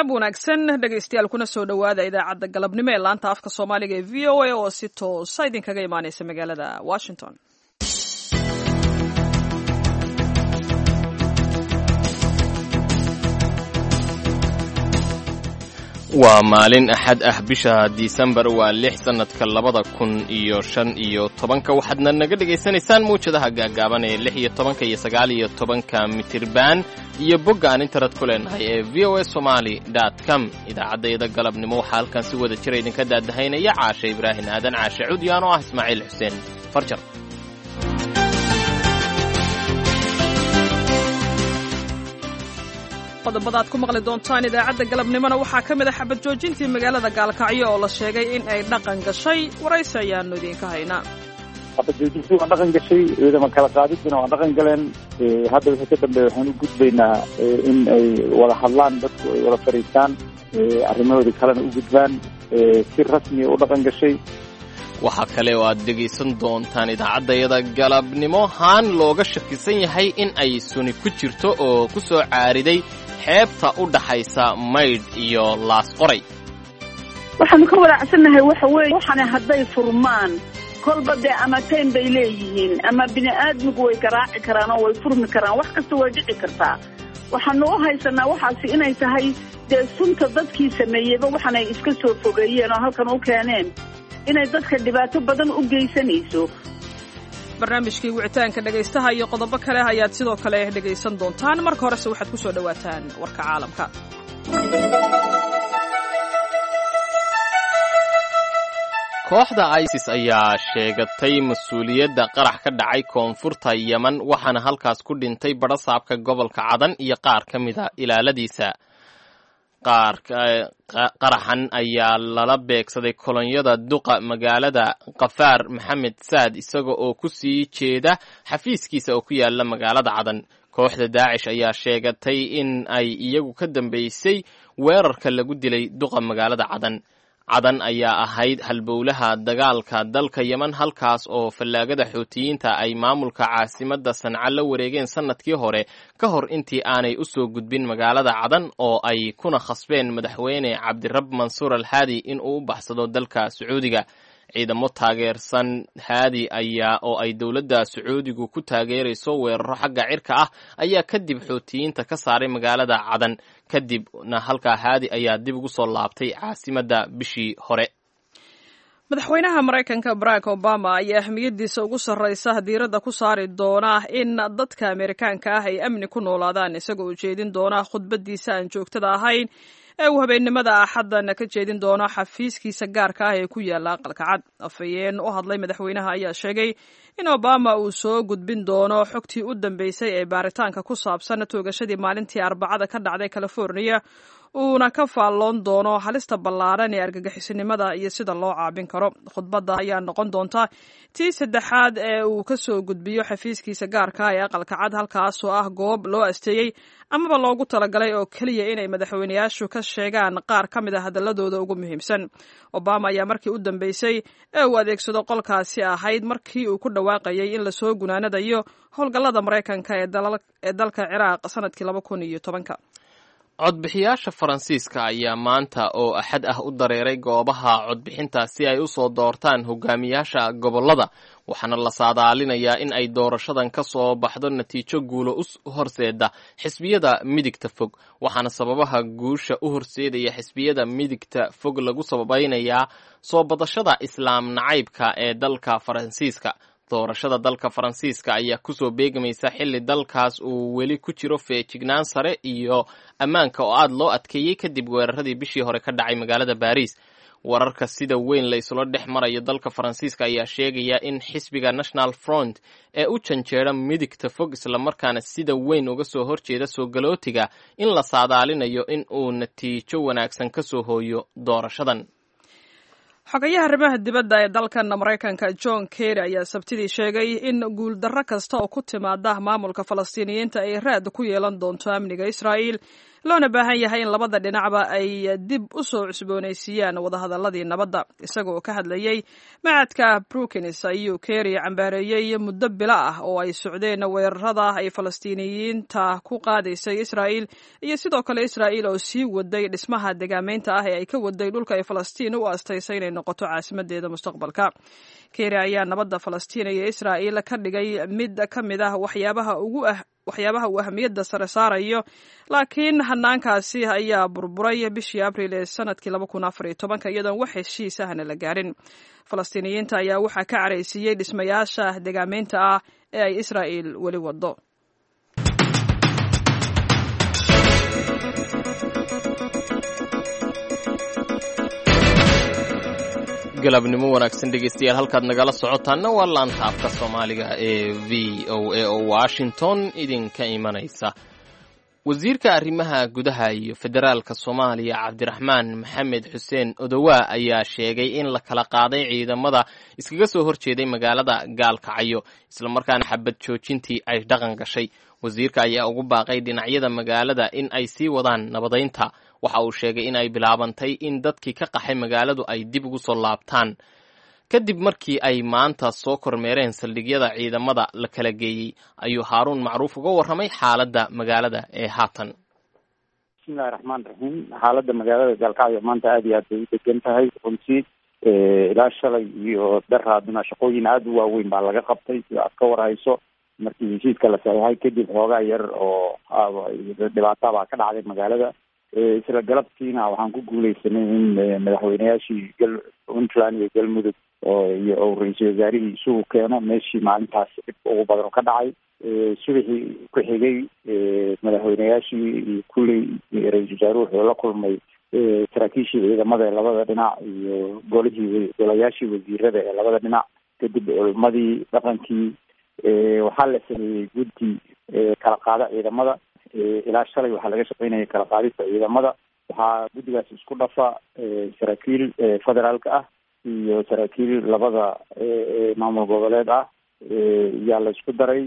galab wanaagsan dhegaystayaal kuna soo dhowaada idaacadda galabnimo ee laanta afka soomaaliga ee v o a oo si toosa idinkaga imaaneysa magaalada washington waa maalin axad ah bisha disembar waa lix sannadka labada kun iyo shan iyo tobanka waxaadna naga dhegaysanaysaan mawjadaha gaagaaban ee lix iyo tobanka iyo sagaal iyo tobanka mitirban iyo bogga aan internet ku leenahay ee v o a somaali dot com idaacaddayada galabnimo waxaa halkan si wada jira idinka daadahaynaya caashe ibraahim aadan caashe cudyaan oo ah ismaaciil xuseen farjar qodobada aad ku maqli doontaan idaacadda galabnimona waxaa ka mid a xabad joojintii magaalada gaalkacyo oo la sheegay in ay dhaqan gashay waraysi ayaanu idiinka haynaa xabad joojintii waa dhaqan gashay ciidama kala qaadidina waa dhaqan galeen hadda wixii ka dambeeya waxaan u gudbaynaa in ay wada hadlaan dadku ay wada fadhiistaan arrimahoodii kalena u gudbaan si rasmiya u dhaqan gashay waxaa kale oo aad dhegaysan doontaan idaacaddayada galabnimo haan looga shakisan yahay in ay suni ku jirto oo ku soo caariday xeebta u dhaxaysa maydh iyo laas qoray waxaanu ka walaacsannahay waxa weeye waxana hadday furmaan kolba dee ama tayn bay leeyihiin ama bini aadmigu way garaaci karaan oo way furmi karaan wax kasta way dhici kartaa waxaanu u haysanaa waxaasi inay tahay dee sunta dadkii sameeyeyba waxaanay iska soo fogeeyeen oo halkan u keeneen inay dadka dhibaato badan u geysanayso barnaamijkii wicitaanka dhegaystaha iyo qodobo kale ayaad sidoo kale dhegaysan doontaan marka horese waxaad ku soo dhowaataan warka caalamka kooxda isis ayaa sheegatay mas-uuliyadda qarax ka dhacay koonfurta yeman waxaana halkaas ku dhintay badhasaabka gobolka cadan iyo qaar ka mida ilaaladiisa qaar qaraxan ayaa lala beegsaday kolonyada duqa magaalada kafaar maxamed saad isaga oo ku sii jeeda xafiiskiisa oo ku yaala magaalada cadan kooxda daacish ayaa sheegatay in ay iyagu ka dambeysay weerarka lagu dilay duqa magaalada cadan cadan ayaa ahayd halbowlaha dagaalka dalka yeman halkaas oo fallaagada xuutiyiinta ay maamulka caasimadda sanca la wareegeen sannadkii hore ka hor intii aanay u soo gudbin magaalada cadan oo ay kuna khasbeen madaxweyne cabdirab mansuur al haadi in uu u baxsado dalka sacuudiga ciidamo taageersan haadi ayaa oo ay dowladda sacuudigu ku taageerayso weeraro xagga cirka ah ayaa kadib xuutiyiinta ka saaray magaalada cadan kadibna halkaa haadi ayaa dib ugu soo laabtay caasimadda bishii hore madaxweynaha maraykanka barack obama ayaa ahmiyaddiisa ugu sarraysa diiradda ku saari doona in dadka ameerikaanka ah ay amni ku noolaadaan isagoo ujeedin doona khudbaddiisa aan joogtada ahayn ee uu habeennimada axaddan ka jeedin doono xafiiskiisa gaarka ah ee ku yaalla aqalka cad afhayeen u hadlay madaxweynaha ayaa sheegay in obama uu soo gudbin doono xogtii u dambeysay ee baaritaanka ku saabsan toogashadii maalintii arbacada ka dhacday californiya uuna ka faalloon doono halista ballaaran ee argagixisinimada iyo sida loo caabin karo khudbadda ayaa noqon doonta tii saddexaad ee uu ka soo gudbiyo xafiiskiisa gaarka ah ee aqalka cad halkaasoo ah goob loo asteeyey amaba loogu talagalay oo keliya inay madaxweyneyaashu ka sheegaan qaar ka mid a hadalladooda ugu muhiimsan obama ayaa markii u dambeysay ee uu adeegsado qolkaasi ahayd markii uu ku dhawaaqayay in lasoo gunaanadayo howlgallada maraykanka ee dalka ciraaq sanadkii laba kun iyo tobanka codbixiyaasha faransiiska ayaa maanta oo axad ah u dareeray goobaha codbixinta si ay u soo doortaan hogaamiyaasha gobollada waxaana la saadaalinayaa in ay doorashadan ka soo baxdo natiijo guulo u horseeda xisbiyada midigta fog waxaana sababaha guusha u horseedaya xisbiyada midigta fog lagu sabaynayaa soo badashada islaam nacaybka ee dalka faransiiska doorashada dalka faransiiska ayaa kusoo beegamaysa xilli dalkaas uu weli ku jiro feejignaan sare iyo ammaanka oo aada loo adkeeyey kadib weeraradii bishii hore ka dhacay magaalada baariis wararka sida weyn la isula dhex marayo dalka faransiiska ayaa sheegaya in xisbiga national front ee u janjeera midigta fog islamarkaana sida weyn uga soo horjeeda soo galootiga in la saadaalinayo in uu natiijo wanaagsan ka soo hooyo doorashadan xogayaha arrimaha dibadda ee dalkan maraykanka john kerry ayaa sabtidii sheegay in guuldarro kasta oo ku timaada maamulka falastiiniyiinta ay raad ku yeelan doonto amniga israa'il loona baahan yahay in labada dhinacba ay dib u soo cusboonaysiiyaan wadahadalladii nabadda isagoo ka hadlayey macadka brookins ayuu kerry cambaareeyey muddo bilo ah oo ay socdeen weerarada ay falastiiniyiinta ku qaadaysay israa'il iyo sidoo kale israa'il oo sii waday dhismaha degaamaynta ah ee ay ka waday dhulka ay falastiin u aastaysay inay noqoto caasimadeeda mustaqbalka kerry ayaa nabadda falastiin iyo israa'il ka dhigay mid ka mid ah waxyaabaha ugu ah waxyaabaha uu ahamiyadda sare saarayo laakiin hanaankaasi ayaa burburay bishii abril ee sanadkii laba kun afar iyo tobanka iyadoon wax heshiis ahna la gaarin falastiiniyiinta ayaa waxaa ka caraysiiyey dhismayaasha degaamaynta ah ee ay israa'il weli wado galabnimo wanaagsan dhegeystayaal halkaad nagala socotaanna waa laanta afka soomaaliga ee v o a oo washington idinka imanaysa wasiirka arrimaha gudaha iyo federaalka soomaaliya cabdiraxmaan maxamed xuseen odowaa ayaa sheegay in la kala qaaday ciidamada iskaga soo horjeeday magaalada gaalkacyo islamarkaana xabad joojintii ay dhaqan gashay wasiirka ayaa ugu baaqay dhinacyada magaalada in ay sii wadaan nabadaynta waxa uu sheegay in ay bilaabantay in dadkii ka qaxay magaaladu ay dib ugu soo laabtaan kadib markii ay maanta soo kormeereen saldhigyada ciidamada la kala geeyey ayuu haaruun macruuf uga warramay xaaladda magaalada ee haatan bismillahi raxmaan raxiim xaaladda magaalada gaalkacyo maanta aada iyo aad bay u degan tahay runtii ilaa shalay iyo daraaduna shaqooyin aada u waaweyn baa laga qabtay sida aad ka warhayso markii heshiiska la saxeixay kadib xoogaa yar oo dhibaata baa ka dhacday magaalada isla galabtiina waxaan ku guuleysanay in madaxweyneyaashii gal puntland iyo galmudug iyo ou ra-iisul wasaarihii isugu keeno meeshii maalintaas dhib ugu badan oo ka dhacay subaxii ku xigay madaxweyneyaashii iyo kulley ra-iisul wasaaruhu wuxuu la kulmay saraakiishii ciidamada ee labada dhinac iyo golihii golayaashii wasiirada ee labada dhinac kadib culmadii dhaqankii waxaa la sameeyey guddi kala qaada ciidamada ilaa shalay waxaa laga shaqeynaya kala qaadista ciidamada waxaa guddigaas isku dhafa saraakiil federaalka ah iyo saraakiil labada maamul goboleed ah yaa la isku daray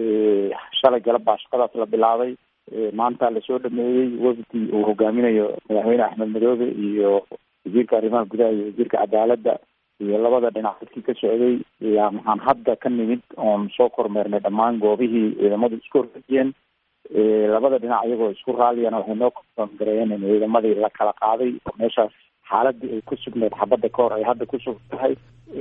shalay galab baa shaqadaas la bilaabay maanta lasoo dhameeyey wafdi uu hogaaminayo madaxweyne axmed madoobe iyo wasiirka arrimaha gudaha iyo wasiirka cadaaladda iyo labada dhinac dadkii ka socday yaa maxaan hadda ka nimid oon soo kormeernay dhammaan goobihii ciidamadu isku horfajiyeen labada dhinac iyagoo isku raalliyana waxay noo kongareeyeen in ciidamadii la kala qaaday oo meeshaas xaaladii ay ku sugneed xabadda ka hor ay hadda ku sug tahay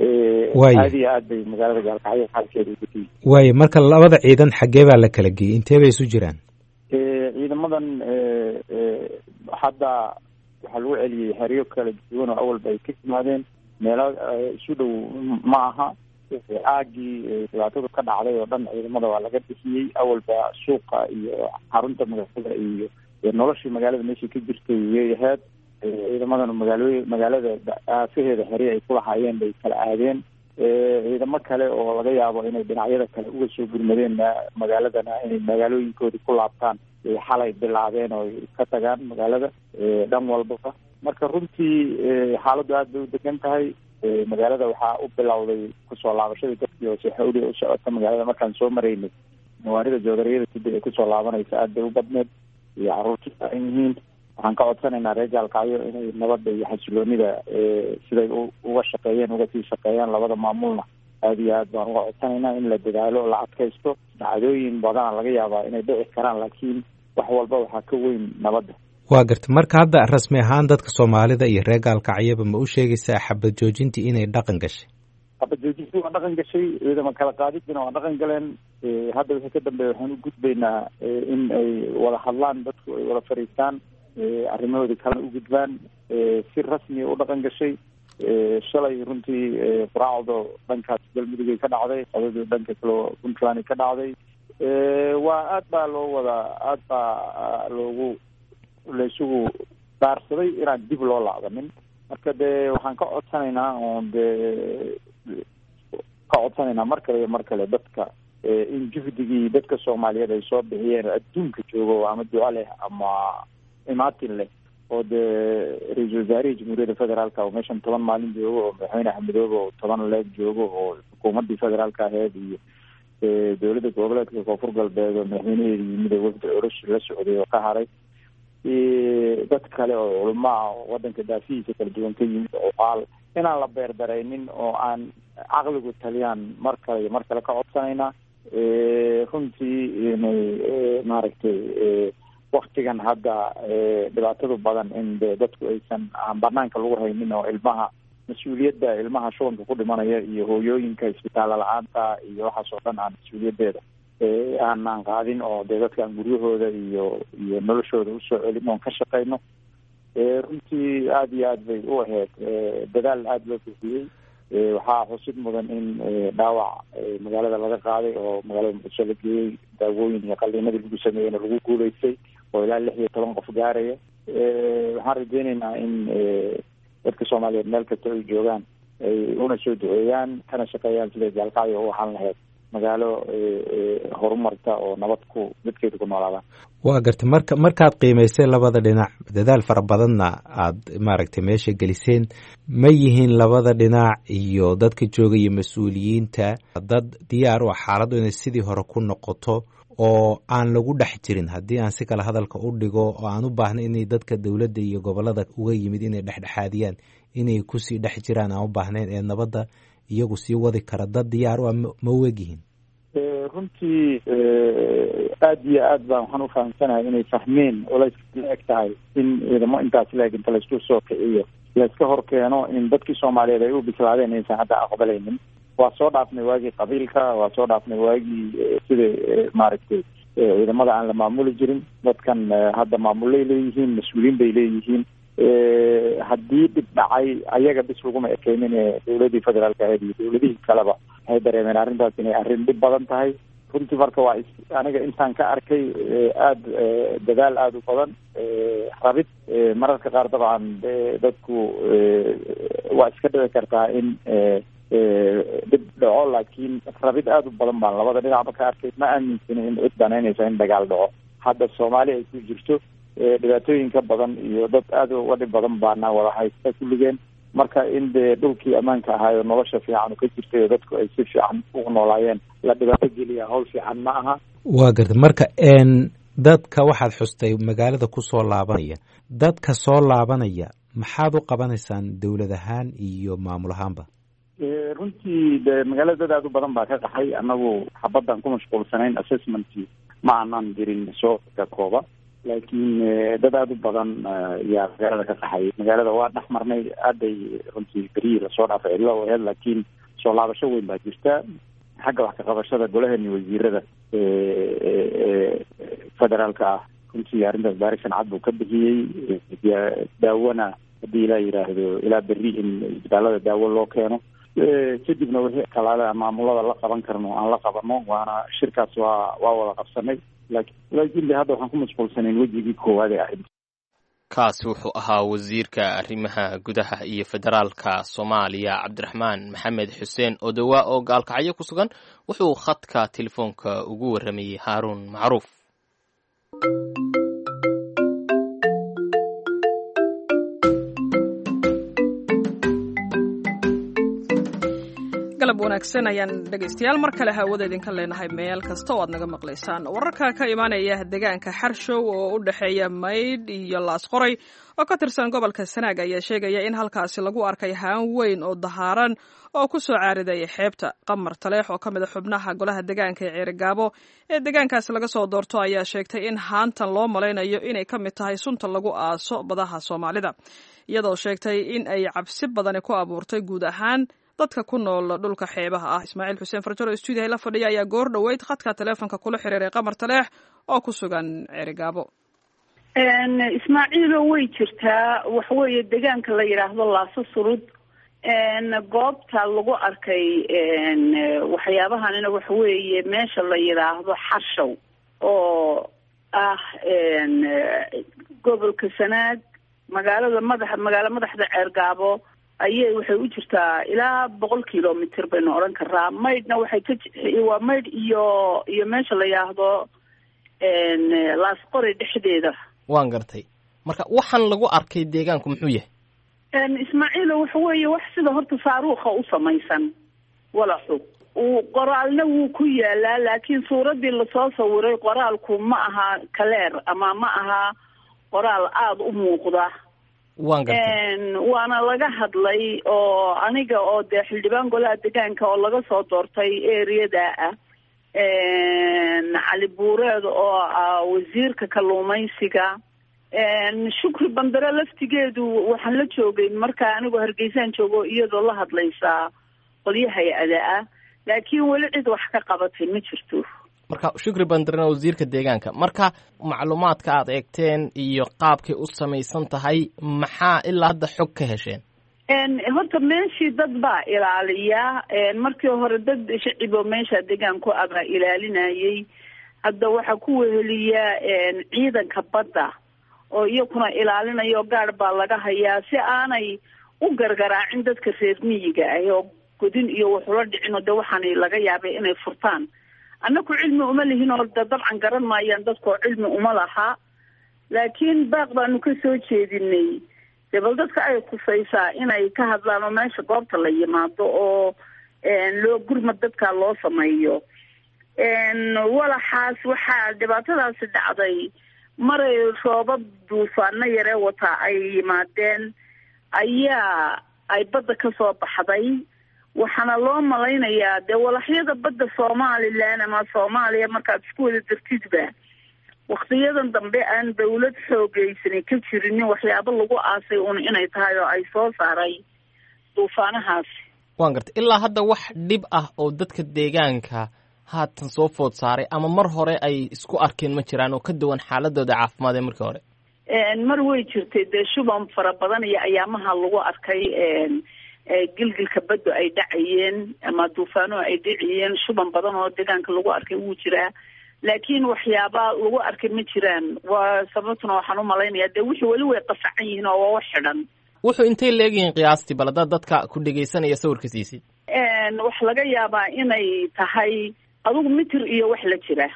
aada iyo aad bay magaalada gaalkacyo xaalkeeda ugudiyi waayo marka labada ciidan xaggee baa la kala geeyey intee bay isu jiraan ciidamadan hadda waxaa lagu celiyey xeryo kala duwan oo awalba ay ka yimaadeen meelo isu dhow ma aha caagii dhibaatadu ka dhacday oo dhan ciidamada waa laga bixiyey awalba suuqa iyo xarunta magaalada iyo noloshii magaalada meeshii ka jirtay yay ahayd ciidamadan magaalo magaalada aafaheeda xeri ay kulahaayeen bay kala aadeen ciidamo kale oo laga yaabo inay dhinacyada kale uga soo gurmadeen magaaladana inay magaalooyinkoodii ku laabtaan ay xalay bilaabeen oo ka tagaan magaalada dhan walbaba marka runtii xaaladdu aada bay u degan tahay magaalada waxaa u bilowday kusoo laabashadii dadkii hoose xawli u socota magaalada markaan soo maraynay mawaanida joodariyada sida ay kusoo laabanaysa aada bay u badneed iyo caruurtii saaran yihiin waxaan ka codsanaynaa reer gaalkacyo inay nabadda iyo xasiloonida siday uga shaqeeyeen uga sii shaqeeyaan labada maamulna aada iyo aad baan uga codsanaynaa in la dadaalo la adkaysto dhacdooyin badana laga yaabaa inay dhici karaan laakiin wax walba waxaa ka weyn nabadda waa garta marka hadda rasmi ahaan dadka soomaalida iyo reer gaalkacyaba ma u sheegaysaa xabad joojintii inay dhaqan gashay xabad joojintii waa dhaqan gashay ciidama kala qaadidina waa dhaqan galeen hadda wixii ka dambeeya waxaan u gudbaynaa in ay wada hadlaan dadku ay wada fariistaan arrimahoodii kalena u gudbaan si rasmiya u dhaqan gashay shalay runtii quraacdo dhankaas galmudugay ka dhacday qadadii dhanka kaleo puntland ka dhacday waa aad baa loo wada aad baa loogu laysugu daarsaday inaan dib loo laabanin marka dee waxaan ka codsanaynaa oon dee ka codsanaynaa mar kale iyo mar kale dadka in juhdigii dadka soomaaliyeed ay soo bixiyeen adduunka joogo ama duco leh ama imaatin leh oo dee ra-iisul wasaarihii jamhuuriyadda federaalka oo meeshan toban maalin joogo oo madaxweyne axmedoobe oo toban leeg joogo oo xukuumaddii federaalka aheyd iyo dowladda goboleedka koonfur galbeed oo madaxweynaheeda yimid oo wafdi orosh la socday oo ka haray dad kale oo culamo ah oo wadanka daafihiisa kala duwan ka yimid oo qaal inaan la beerdaraynin oo aan caqligu taliyaan mar kale iyo mar kale ka codsanaynaa runtii inay maaragtay waktigan hadda dhibaatadu badan in de dadku aysan aan banaanka lagu haynin oo ilmaha mas-uuliyadda ilmaha shubanka ku dhimanaya iyo hooyooyinka isbitaalla la-aanta iyo waxaas oo dhan aan mas-uuliyaddeeda aanaan qaadin oo dee dadka aan guryahooda iyo iyo noloshooda usoo celin oon ka shaqeyno runtii aada iyo aad bay u ahayd dadaal aada loo bixiyey waxaa xusid mudan in dhaawac magaalada laga qaaday oo magaalada muqdisho la geeyey daawooyin iyo qaliinadii lagu sameeyeyna lagu guuleystay oo ilaa lix iyo toban qof gaaraya waxaan rajeyneynaa in dadka soomaaliyeed meel kasta ay joogaan ay una soo duceeyaan kana shaqeeyaan siday jaalqacyo u ahaan lahayd magaalo horumarta oo nabad ku dadkeeda ku noolaadaan waa gartay marka markaad qiimaysay labada dhinac dadaal fara badanna aada maaragtay meesha geliseen ma yihiin labada dhinac iyo dadka joogaya mas-uuliyiinta dad diyaar u ah xaaladdu inay sidii hore ku noqoto oo aan lagu dhex jirin haddii aan si kale hadalka u dhigo oo aan u baahna inay dadka dowladda iyo gobolada uga yimid inay dhexdhexaadiyaan inay kusii dhex jiraan aan u baahnayn ee nabadda iyagu sii wadi kara dad diyaar u ah ma wegyihiin runtii aada iyo aad baan waxaan ufahamsanahay inay fahmeen oo layska la eg tahay in ciidamo intaas la eg inta laysku soo kiciyo layska hor keeno in dadkii soomaaliyeed ay u bislaadeen inaysan hadda aqbalaynin waa soo dhaafnay waagii qabiilka waa soo dhaafnay waagii sida maaragtay ciidamada aan la maamuli jirin dadkan hadda maamulay leeyihiin mas-uuliyiin bay leeyihiin haddii dhib dhacay ayaga bis laguma ekeynin dowladii federaalka ahayd iyo dowladihii kaleba waxay dareemeen arrintaas inay arrin dhib badan tahay runtii marka waa aniga intaan ka arkay aada dadaal aada u badan rabid mararka qaar dabcan dadku waa iska dhici kartaa in dhib dhaco laakiin rabid aada u badan baan labada dhinacba ka arkay ma aaminsani in cid banaynaysa in dagaal dhaco hadda soomaali ay ku jirto dhibaatooyinka badan iyo dad aada uga dhib badan baana wada haysta kulligeen marka in dee dhulkii ammaanka ahaayo nolosha fiican ka jirtay oo dadku ay si fiican ugu noolaayeen la dhibaato geliya hawl fiican ma aha waa garta marka dadka waxaad xustay magaalada kusoo laabanaya dadka soo laabanaya maxaad u qabanaysaan dowlad ahaan iyo maamul ahaanba runtii de magaalada dad aada u badan baa ka qaxay annagu xabaddan ku mashquulsanayn assessmentkii ma aanan jirin soo ka kooba laakiin dad aada u badan yaa magaalada ka qaxay magaalada waa dhex marnay aaday runtii berihii lasoo dhaafay cidlo u aheyd laakiin soo laabasho weyn baa jirta xagga wax ka qabashada golahani wasiirada federaalka ah runtii arrintaas baarisan cad buu ka bixiyey daawona haddii ilaa yidhaahdo ilaa berri in isbitaalada daawo loo keeno kadibna wixii kalaale maamulada la qaban karno aan la qabano waana shirkaas waa waa wada qabsanay laakiin de hadda waxaan ku mashquulsanayn wejigii koowaad ee ahayd kaasi wuxuu ahaa wasiirka arrimaha gudaha iyo federaalka soomaaliya cabdiraxmaan maxamed xuseen odowaa oo gaalkacyo ku sugan wuxuu khadka telefoonka ugu warramayey haaruun macruuf galab wanaagsan ayaan dhegaystayaal mar kale hawada idinka leenahay meel kasta oo aad naga maqlaysaan wararka ka imaanaya deegaanka xarshow oo u dhexeeya maydh iyo laasqoray oo ka tirsan gobolka sanaag ayaa sheegaya in halkaasi lagu arkay haan weyn oo dahaaran oo ku soo caaridaya xeebta qamar taleex oo ka mid a xubnaha golaha deegaanka ee ceerigaabo ee deegaankaasi laga soo doorto ayaa sheegtay in haantan loo malaynayo inay ka mid tahay sunta lagu aaso badaha soomaalida iyadoo sheegtay in ay cabsi badani ku abuurtay guud ahaan dadka ku nool dhulka xeebaha ah ismaaciil xuseen farjaro stuudiyaha la fadhiya ayaa goor dhoweyd khadka taleefonka kula xiriiray qamar taleex oo ku sugan ceerigaabo ismaaciilo way jirtaa waxaweeye deegaanka la yidhaahdo laaso surud goobta lagu arkay waxyaabahanina waxa weeye meesha la yidhaahdo xarshow oo ah gobolka sanaag magaalada madaxa magaalo madaxda ceergaabo ayay waxay u jirtaa ilaa boqol kilomitr baynu odhan karaa maydhna waxay ka waa maydh iyo iyo meesha la yidhaahdo laasqori dhexdeeda waan gartay marka waxaan lagu arkay deegaanku muxuu yahay ismaaciilo waxa weeye wax sida horta saaruukha u samaysan walaxu uu qoraalna wuu ku yaalaa laakiin suuraddii lasoo sawiray qoraalku ma aha kaleer ama ma aha qoraal aada u muuqda waan gartay waana laga hadlay oo aniga oo dee xildhibaan golaha deegaanka oo laga soo doortay ereyada ah cali buureed oo ah wasiirka kalluumaysiga shukri bandare laftigeedu waxaan la joogay markaa anigoo hargeysaan joogo iyadoo la hadlaysaa qolyo hay-ada ah laakiin weli cid wax ka qabatay ma jirto marka shukri bandarena wasiirka deegaanka marka macluumaadka aad eegteen iyo qaabkay u samaysan tahay maxaa ilaa hadda xog ka hesheen horta meeshii dad baa ilaaliya markii hore dad shaciboo meesha deegaanku abaa ilaalinayay hadda waxaa ku weheliya ciidanka badda oo iyakuna ilaalinayo gaadh baa laga hayaa si aanay u gargaraacin dadka reer miyiga ah oo godin iyo waxula dhicino de waxaana laga yaabay inay furtaan annaku cilmi uma lihin oo de dabcan garan maayaan dadkoo cilmi uma laha laakiin baaq baanu ka soo jeedinay dee bal dadka ay kusaysaa inay ka hadlaan oo meesha goobta la yimaado oo loo gurmad dadka loo sameeyo walaxaas waxaa dhibaatadaasi dhacday maray roobab duufaano yaree wataa ay yimaadeen ayaa ay badda ka soo baxday waxaana loo malaynayaa dee walaxyada badda somalilan ama soomaaliya markaad isku wada dartidba waktiyadan dambe aan dawlad xoogeysanin ka jirinin waxyaabo lagu aasay un inay tahay oo ay soo saaray duufaanahaasi waan gartay ilaa hadda wax dhib ah oo dadka deegaanka haatan soo food saaray ama mar hore ay isku arkeen ma jiraan oo ka duwan xaaladooda caafimaad ee markii hore mar way jirtay dee shuban fara badan iyo ayaamaha lagu arkay gilgilka baddu ay dhacayeen ama duufaano ay dhacayeen shuban badan oo deegaanka lagu arkay wuu jiraa laakiin waxyaaba lagu arkay ma jiraan waa sababtuna waxaan umalaynayaa dee wixii weli way qasacan yihiin oo waa wax xidhan wuxuu intay leegyihiin qiyaastii bal haddaad dadka ku dhegaysanaya sawirka siisid wax laga yaabaa inay tahay adugu mitir iyo wax la jira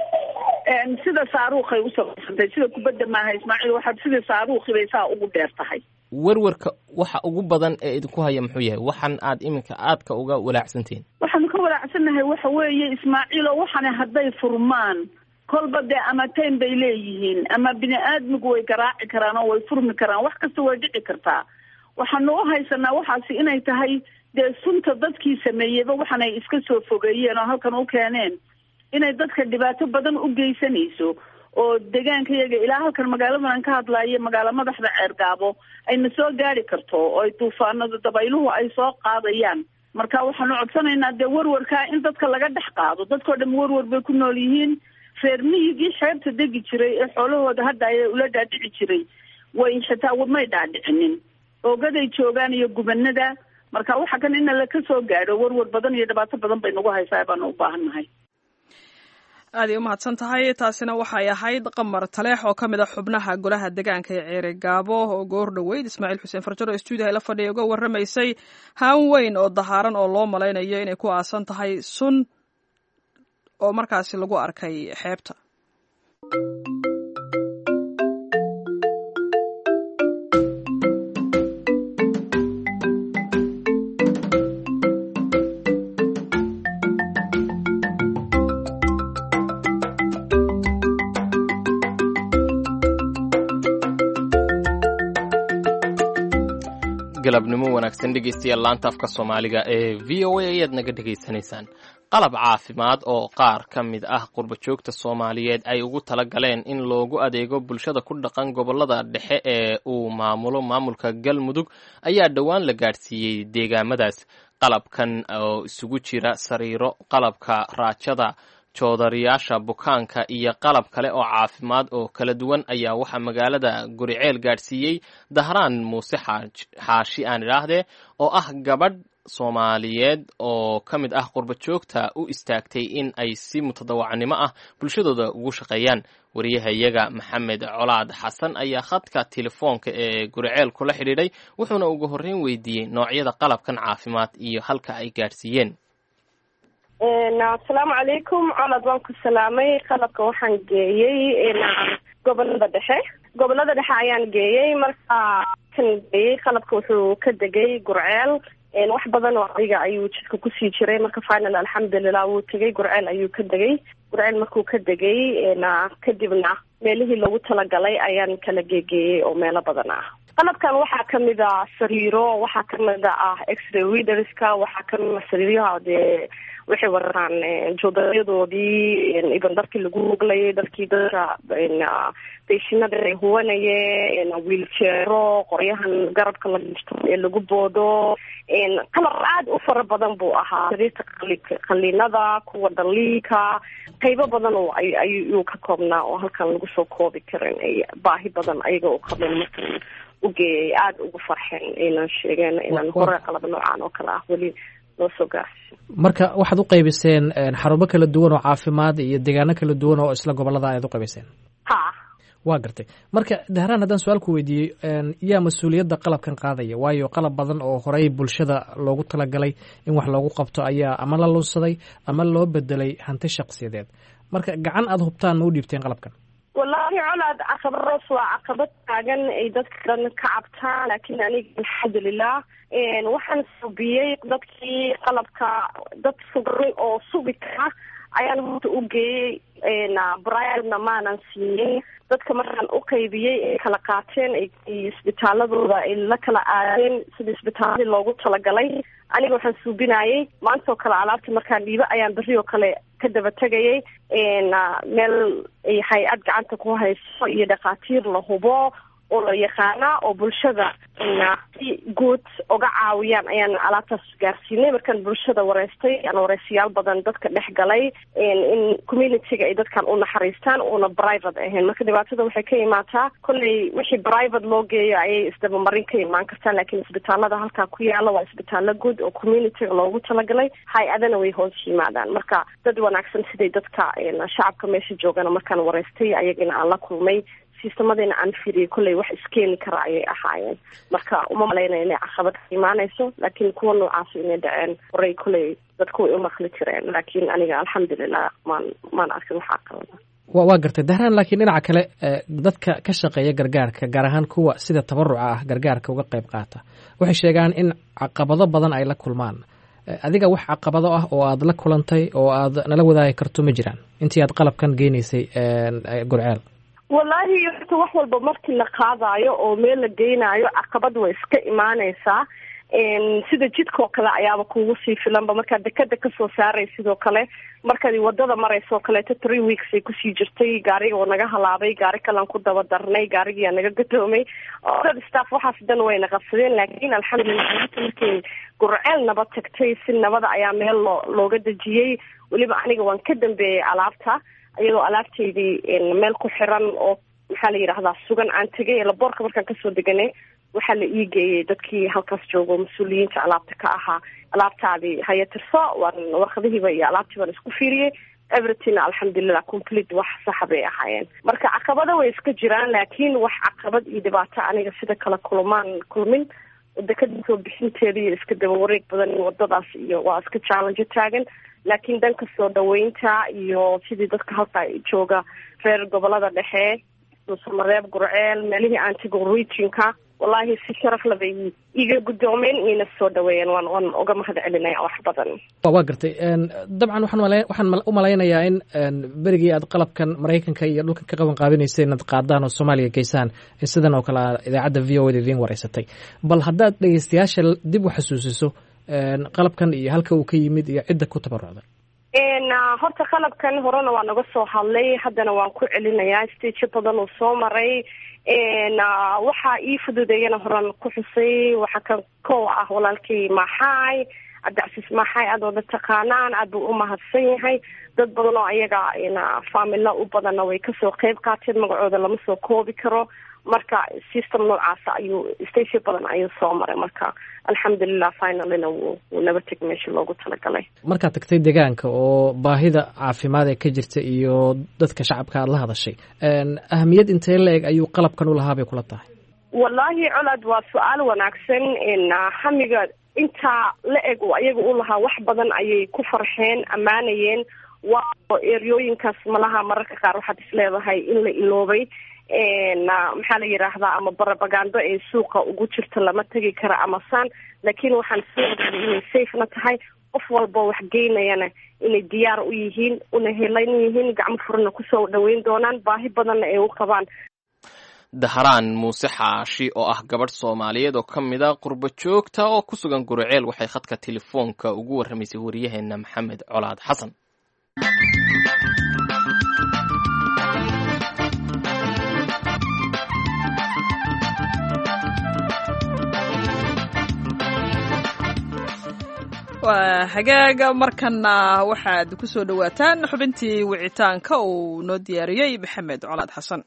sida saaruukhay u samaysantay sida kubadda maaha ismaaciil waxaad sida saaruukhi bay saa ugu dheer tahay werwerka waxa ugu badan ee idinku haya muxuu yahay waxaan aad iminka aadka uga walaacsantihiin waxaanu ka walaacsannahay waxa weeye ismaaciilo waxana hadday furmaan kolba dee ama time bay leeyihiin ama bini aadmigu way garaaci karaan oo way furmi karaan wax kasta way dhici kartaa waxaanu u haysanaa waxaasi inay tahay dee sunta dadkii sameeyeyba waxaanay iska soo fogeeyeen oo halkan u keeneen inay dadka dhibaato badan u geysanayso oo deegaanka iyaga ilaa halkan magaaladan aan ka hadlaayo magaalo madaxda ceergaabo ayna soo gaari karto oo ay duufaanada dabayluhu ay soo qaadayaan marka waxaanu codsanaynaa dee warwarkaa in dadka laga dhex qaado dadkao dham warwar bay ku nool yihiin reer miyigii xeebta degi jiray ee xoolahooda hadda ay ula dhaadhici jiray way xitaa may dhaadhicinin oogaday joogaan iyo gubanada marka waxa kan ina laka soo gaadho warwar badan iyo dhibaato badan bay nagu haysaa baanu u baahan nahay aaday u mahadsan tahay taasina waxay ahayd qamar taleex oo ka mid a xubnaha golaha deegaanka ee ceere gaabo oo goor dhoweyd ismaaciil xuseen farjaro stuudiyaha la fadhiya uga warramaysay haan weyn oo dahaaran oo loo malaynayo inay ku aasan tahay sun oo markaasi lagu arkay xeebta galabnimo wanaagsan dhegeystayaal laanta afka soomaaliga ee v o a ayaad naga dhegaysanaysaan qalab caafimaad oo qaar ka mid ah qurbajoogta soomaaliyeed ay ugu tala galeen in loogu adeego bulshada ku dhaqan gobolada dhexe ee uu maamulo maamulka galmudug ayaa dhowaan la gaadhsiiyey deegaamadaas qalabkan oo isugu jira sariiro qalabka raajada joodariyaasha bukaanka iyo qalab kale oo caafimaad oo kala duwan ayaa waxaa magaalada guriceel gaadhsiiyey dahraan muuse xaashi aan idhaahdee oo ah gabadh soomaaliyeed oo ka mid ah qurbajoogta u istaagtay in ay si mutadawacnimo ah bulshadooda ugu shaqeeyaan wariyahayaga maxamed colaad xasan ayaa khadka telefoonka ee guriceel kula xidhiidhay wuxuuna ugu horreyn weydiiyey noocyada qalabkan caafimaad iyo halka ay gaadhsiiyeen asalaamu calaykum colad waan ku salaamay qalabka waxaan geeyey gobolada dhexe gobolada dhexe ayaan geeyey marka kan geeyey qalabka wuxuu ka degay gurceel wax badan oo adiga ayuu jidka kusii jiray marka final alxamdulilah wuu tegay gurceel ayuu ka degay gurceel markuu ka degay kadibna meelihii loogu talagalay ayaan kala geegeeyey oo meelo badan ah qalabkan waxaa kamid a sariiro waxaa kamid ah x-ray readerska waxaa kamid a sariiraha dee waxay wararaan joodarayadoodii iban darkii lagu muglayay darkii dadka beyshinada ay huwanaye wiiljeero qoryahan garabka la gishto ee lagu boodo qalab aad u fara badan buu ahaa sariirta qaliinada kuwa dhaliinka qaybo badan oo ayuu ka koobnaa oo halkan lagu soo koobi karin baahi badan ayaga u qabeen markan ugeeyay aada ugu farxeen aynan sheegeen inaan hore qalab noocaan oo kale ah weli loo soo gaarsi marka waxaad u qaybiseen xarumo kala duwan oo caafimaad iyo deegaano kala duwan oo isla gobolada ayaad u qaybiseen ha waa gartay marka dahraan haddaan su-aal ku weydiiyey yaa mas-uuliyadda qalabkan qaadaya waayo qalab badan oo horey bulshada loogu talagalay in wax loogu qabto ayaa ama la lunsaday ama loo bedelay hanti shaqsiyadeed marka gacan aada hubtaan ma u dhiibteen qalabkan wallaahi colaad caqabadaas waa caqabad taagan ay dadka dhan ka cabtaan laakiin aniga alxamdulilah waxaan subiyey dadkii qalabka dad sugay oo sugi kara ayaan horta u geeyey briadna maanan siiyey dadka markaan u qaybiyey ay kala qaateen isbitaaladooda ay la kala aadeen sida isbitaaladii loogu talagalay aniga waxaan suubinayay maantaoo kale alaabta markaan dhiibo ayaan berri oo kale ka daba tegayay meel ay hay-ad gacanta ku hayso iyo dhakhaatiir la hubo oo la yaqaana oo bulshada si guud uga caawiyaan ayaan alaabtaas gaarsiinay markaan bulshada wareystay aan wareysayaal badan dadka dhex galay in communityga ay dadkan u naxariistaan uuna private ahayn marka dhibaatada waxay ka imaataa kolley wixii private loo geeyo ayay isdabamarin ka imaan kartaa laakiin isbitaalada halkaa ku yaala waa isbitaalo guud oo communityga loogu talagalay hay-adana way hoos yimaadaan marka dad wanaagsan siday dadka shacabka meesha joogana markaan wareystay ayagana aan la kulmay sistemadina aan firiyay kolley wax iskeeni kara ayay ahaayeen marka uma malaynaya inay caqabad ka imaanayso laakiin kuwa noocaas inay dhaceen horey kolley dadku way u maqli jireen laakiin aniga alxamdulilah maan maan arkin wax caqabada wa waa gartay dahraan laakiin dhinaca kale dadka ka shaqeeya gargaarka gaar ahaan kuwa sida tabaruca ah gargaarka uga qayb qaata waxay sheegaan in caqabado badan ay la kulmaan adiga wax caqabado ah oo aad la kulantay oo aad nala wadaagi karto ma jiraan intii aad qalabkan geynaysay gurceel wallaahi horta wax walba markii la qaadaayo oo meel la geynaayo caqabad way iska imaanaysaa sida jidkoo kale ayaaba kugu sii filanba markaad dekada kasoo saaray sidoo kale markaad wadada marayso kaleeto three weeks ay kusii jirtay gaariga oo naga halaabay gaari kalan ku daba darnay gaarigiyaa naga gadoomay dad staff waxaas dan wayna qabsadeen laakiin alxamdulilah markay gurceel nabad tagtay si nabada ayaa meel loo looga dejiyey weliba aniga waan ka dambeeyey alaabta iyadoo alaabtaydii meel ku xiran oo maxaa la yidhahdaa sugan aan tegay laboorka markaan kasoo deganay waxaa la ii geeyey dadkii halkaas joogo mas-uuliyiinta alaabta ka ahaa alaabtaadii haya tirso waan warqadihiiba iyo alaabtii baan isku fiiriyey everythingna alxamdulilah complete wax saxa bay ahaayeen marka caqabado way iska jiraan laakiin wax caqabad iyo dhibaato aniga sida kale kulmaan kulmin dekada soo bixinteeda iyo iska daba wareeg badan iyo wadadaas iyo waa iska challenge taagan laakiin dhanka soo dhaweynta iyo sidii dadka halka jooga reer gobolada dhexe samareeb gurceel meelihii aan tego regionka wallaahi si sharaf labay iga guddoomeen iyna soo dhaweeyeen waan waan uga mahad celinaya wax badan waa gartay dabcan waxaan mala waxaan u malaynayaa in berigii aad qalabkan maraykanka iyo dhulkan ka qaban qaabinaysay inaad qaadaan oo soomaaliya geysaan in sidan oo kale idaacadda v o da idiin wareysatay bal haddaad dhegeystayaasha dib u xasuusiso qalabkan iyo halka uu ka yimid iyo cidda ku tabarucday horta qalabkan horena waa naga soo hadlay haddana waan ku celinayaa stajo badan uu soo maray waxaa ii fududeeyana horan ku xusay waxaa kan kow ah walaalkii maxaay cabdicasiis maxaay aad wada taqaanaan aad buu u mahadsan yahay dad badan oo ayaga faamilo u badanna way kasoo qeyb qaateen magacooda lama soo koobi karo marka system noocaasa ayuu station badan ayuu soo maray marka alxamdulilah finalina wuu wuu naba teg meesha loogu talagalay markaad tagtay deegaanka oo baahida caafimaad ee ka jirta iyo dadka shacabka aada la hadashay ahamiyad intee la eg ayuu qalabkan u lahaa bay kula tahay wallaahi colad waa su-aal wanaagsan hamiga intaa la eg oo ayaga u lahaa wax badan ayay ku farxeen ammaanayeen waa eryooyinkaas malaha mararka qaar waxaad is leedahay in la iloobay maxaa la yidhaahdaa ama barabagando ee suuqa ugu jirta lama tegi karo ama san laakiin waxaan soo ogaaday inay safena tahay qof walba wax geynayana inay diyaar u yihiin una helan yihiin gacmo furana kusoo dhaweyn doonaan baahi badanna ay u qabaan dahraan muuse xaashi oo ah gabadh soomaaliyeed oo ka mid a qurbo joogta oo ku sugan guriceel waxay khadka telefoonka ugu warramaysay waryaheena maxamed colaad xasan waa hagaaga markana waxaad ku soo dhowaataan xubintii wicitaanka uu noo diyaariyey maxamed colaad xasan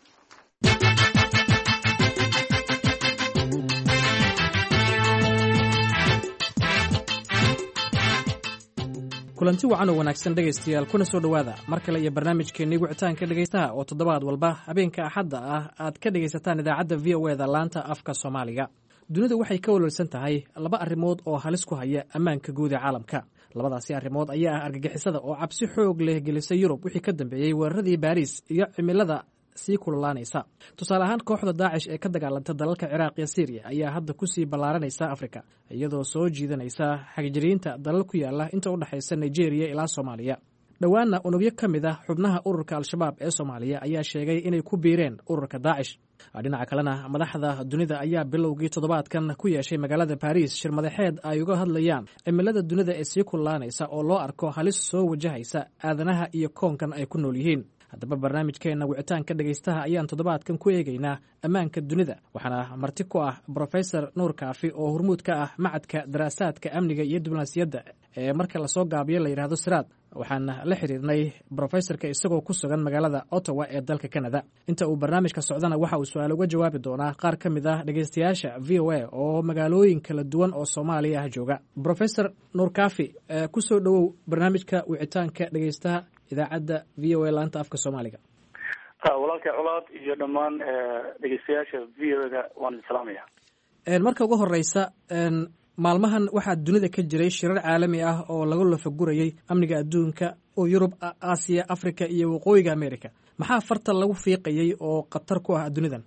kulanti wacan oo wanaagsan dhegaystayaal kuna soo dhowaada mar kale iyo barnaamijkeennii wicitaanka dhegaystaha oo toddobaad walba habeenka axadda ah aad ka dhegaysataan idaacadda v o eda laanta afka soomaaliga dunidu waxay ka walwalsan tahay laba arrimood oo halis ku haya ammaanka guud ee caalamka labadaasi arrimood ayaa ah argagixisada oo cabsi xoog leh gelisay yurub wixii ka dambeeyey weeraradii baariis iyo cimilada sii kululaanaysa tusaale ahaan kooxda daacish ee ka dagaalanta dalalka ciraaq iyo syriya ayaa hadda kusii ballaaranaysa afrika iyadoo soo jiidanaysa xagjiriinta dalal ku yaala inta u dhexaysa nigeria ilaa soomaaliya dhowaanna unugyo ka mid ah xubnaha ururka al-shabaab ee soomaaliya ayaa sheegay inay ku biireen ururka daacish dhinaca kalena madaxda dunida ayaa bilowgii toddobaadkan ku yeeshay magaalada baariis shir madaxeed ay uga hadlayaan cimilada dunida ee sii kululaanaysa oo loo arko halis soo wajahaysa aadanaha iyo koonkan ay ku nool yihiin haddaba barnaamijkeenna wicitaanka dhegaystaha ayaan toddobaadkan ku eegaynaa ammaanka dunida waxaana marti ku ah brofesor nuur kaafi oo hormuud ka ah macadka daraasaadka amniga iyo diblomaasiyadda ee marka lasoo gaabiyo la yidhaahdo siraad waxaan la xiriirnay brofesorka isagoo ku sugan magaalada ottawa ee dalka canada inta uu barnaamijka socdana waxa uu su-aal uga jawaabi doonaa qaar ka mid ah dhegaystayaasha v o a oo magaalooyin kala duwan oo soomaaliya ah jooga brofesor nuur kaafi kusoo dhowow barnaamijka wicitaanka dhegaystaha idaacadda v o a laanta afka soomaaliga walaalkay colaad iyo dhammaan dhegeystayaasha v o da waan idin salaamaya marka ugu horeysa maalmahan waxaa dunida ka jiray shirar caalami ah oo laga lafagurayay amniga adduunka oo yurub aasiya africa iyo waqooyiga america maxaa farta lagu fiiqayay oo khatar ku ah dunidan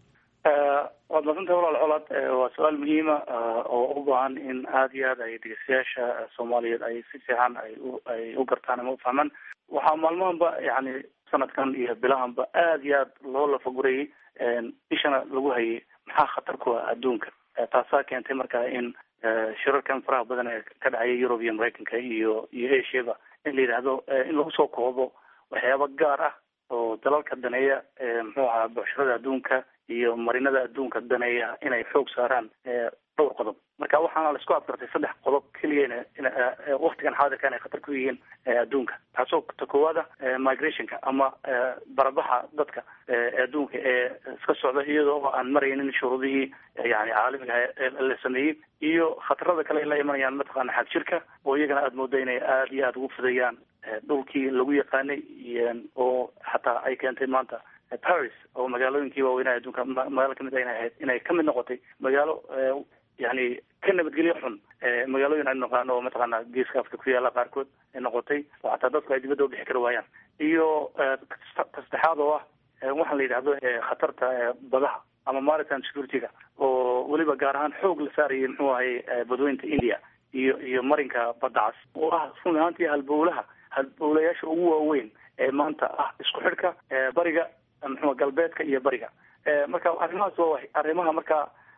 waad masantahay walaal colaad waa su-aal muhiima oo u baahan in aada iyo aad ay dhegeystayaasha soomaaliyeed ay si fiican ay u ay u gartaan ama ufahmaan waxaa maalmahanba yani sanadkan iyo bilahanba aada iyo aad loo lafagurayay ishana lagu hayay maxaa khatar ku ah adduunka taasaa keentay marka in shirarkan faraha badan ee ka dhacaya yurub iyo maraykanka iyo iyo asiaba in la yidhaahdo in lagu soo koobo waxyaaba gaar ah oo dalalka daneeya muxuu ahaa bucshirada adduunka iyo marinada adduunka daneeya inay xoog saaraan dhowr qodob marka waxaana laisku afgartay saddex qodob keliyana waktigan xaadirka inay khatar ku yihiin adduunka taasoo ta koowaada migrationka ama barabaxa dadka adduunka ee iska socda iyadoo aan maraynin shuruudihii yani caalamiga la sameeyey iyo khatarada kale ay la imanayaan mataqaana xagjirka oo iyagana aada mooda inay aada iyo aada ugu fidayaan dhulkii lagu yaqaanay oo xataa ay keentay maanta paris oo magaalooyinkii waaweynaha adduunka magaalo kamid ayna ahayd inay kamid noqotay magaalo yani ka nabadgelyo xun magaalooyin aynu naqaano oo mataqaana geeska afrika ku yaala qaarkood ay noqotay oo xataa dadku ay dibadda ubixi kari waayaan iyo tasaddexaad oo ah waxaan la yidhahdo khatarta badaha ama maritime security-ga oo weliba gaar ahaan xoog la saarayay muxuu ahay badweynta india iyo iyo marinka badda cas oo ah run ahaantii halbowlaha halbowlayaasha ugu waaweyn ee maanta ah isku xidhka bariga muxua galbeedka iyo bariga marka arrimahaas waa arrimaha marka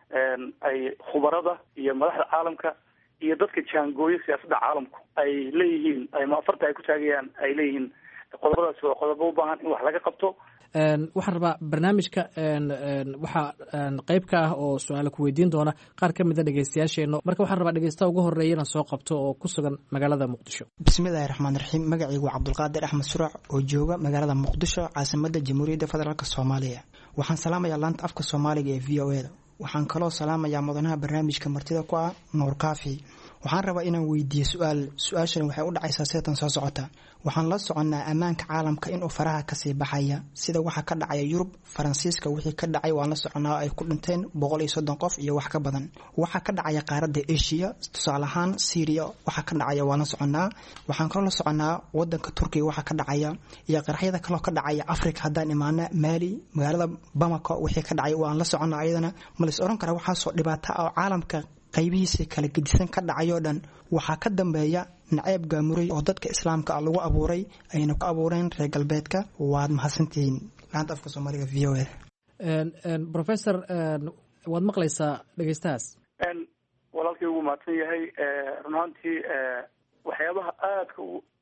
ay khubarada iyo madaxda caalamka iyo dadka jaangooyo siyaasadda caalamku ay leeyihiin ama afarta ay ku taagayaan ay leeyihiin qodobadaas waa qodobo u baahan in wax laga qabto waxaan rabaa barnaamijka waxaa qeyb ka ah oo su-aala ku weydiin doona qaar ka mida dhegeystayaasheena marka waxaan rabaa dhegeystaha ugu horeeya inaan soo qabto oo ku sugan magaalada muqdisho bismillahi raxmaan raxiim magacaygu waa cabdulqaadir axmed surac oo jooga magaalada muqdisho caasimada jamhuuriyadda federaalk soomaaliya waxaan salaamayaa laanta afka soomaaliga ee v o e da waxaan kaloo salaamayaa mudanaha barnaamijka martida ku ah nuur kaafi waxaan rabaa inaan weydiiyo su-aal su-aashan waxay u dhacaysaa seetan soo socota waxaan la soconnaa ammaanka caalamka inuu faraha kasii baxaya sida waxa ka dhacaya yurub faransiiska wixii ka dhacay waan la soconnaa ay ku dhinteen boqol iyo soddon qof iyo wax ka badan waxa ka dhacaya qaaradda asia tusaale ahaan syria waxa ka dhacaya waan la soconnaa waxaan kaloo la soconnaa wadanka turkiga waxa ka dhacaya iyo qaraxyada kaloo ka dhacaya africa haddaan imaana maali magaalada bamako wixii ka dhacay waan la soconnaa ayadana ma lais oran karaa waxaasoo dhibaata ah oo caalamka qaybihiisa kala gedisan ka dhacayoo dhan waxaa ka dambeeya naceeb gaamuray oo dadka islaamka ah lagu abuuray ayna ku abuureen reer galbeedka waad mahadsantihiin laanta afka soomaaliga v o a professor waad maqlaysaa dhegeystahaas walaalkii ugu mahadsan yahay run ahaantii waxyaabaha aadka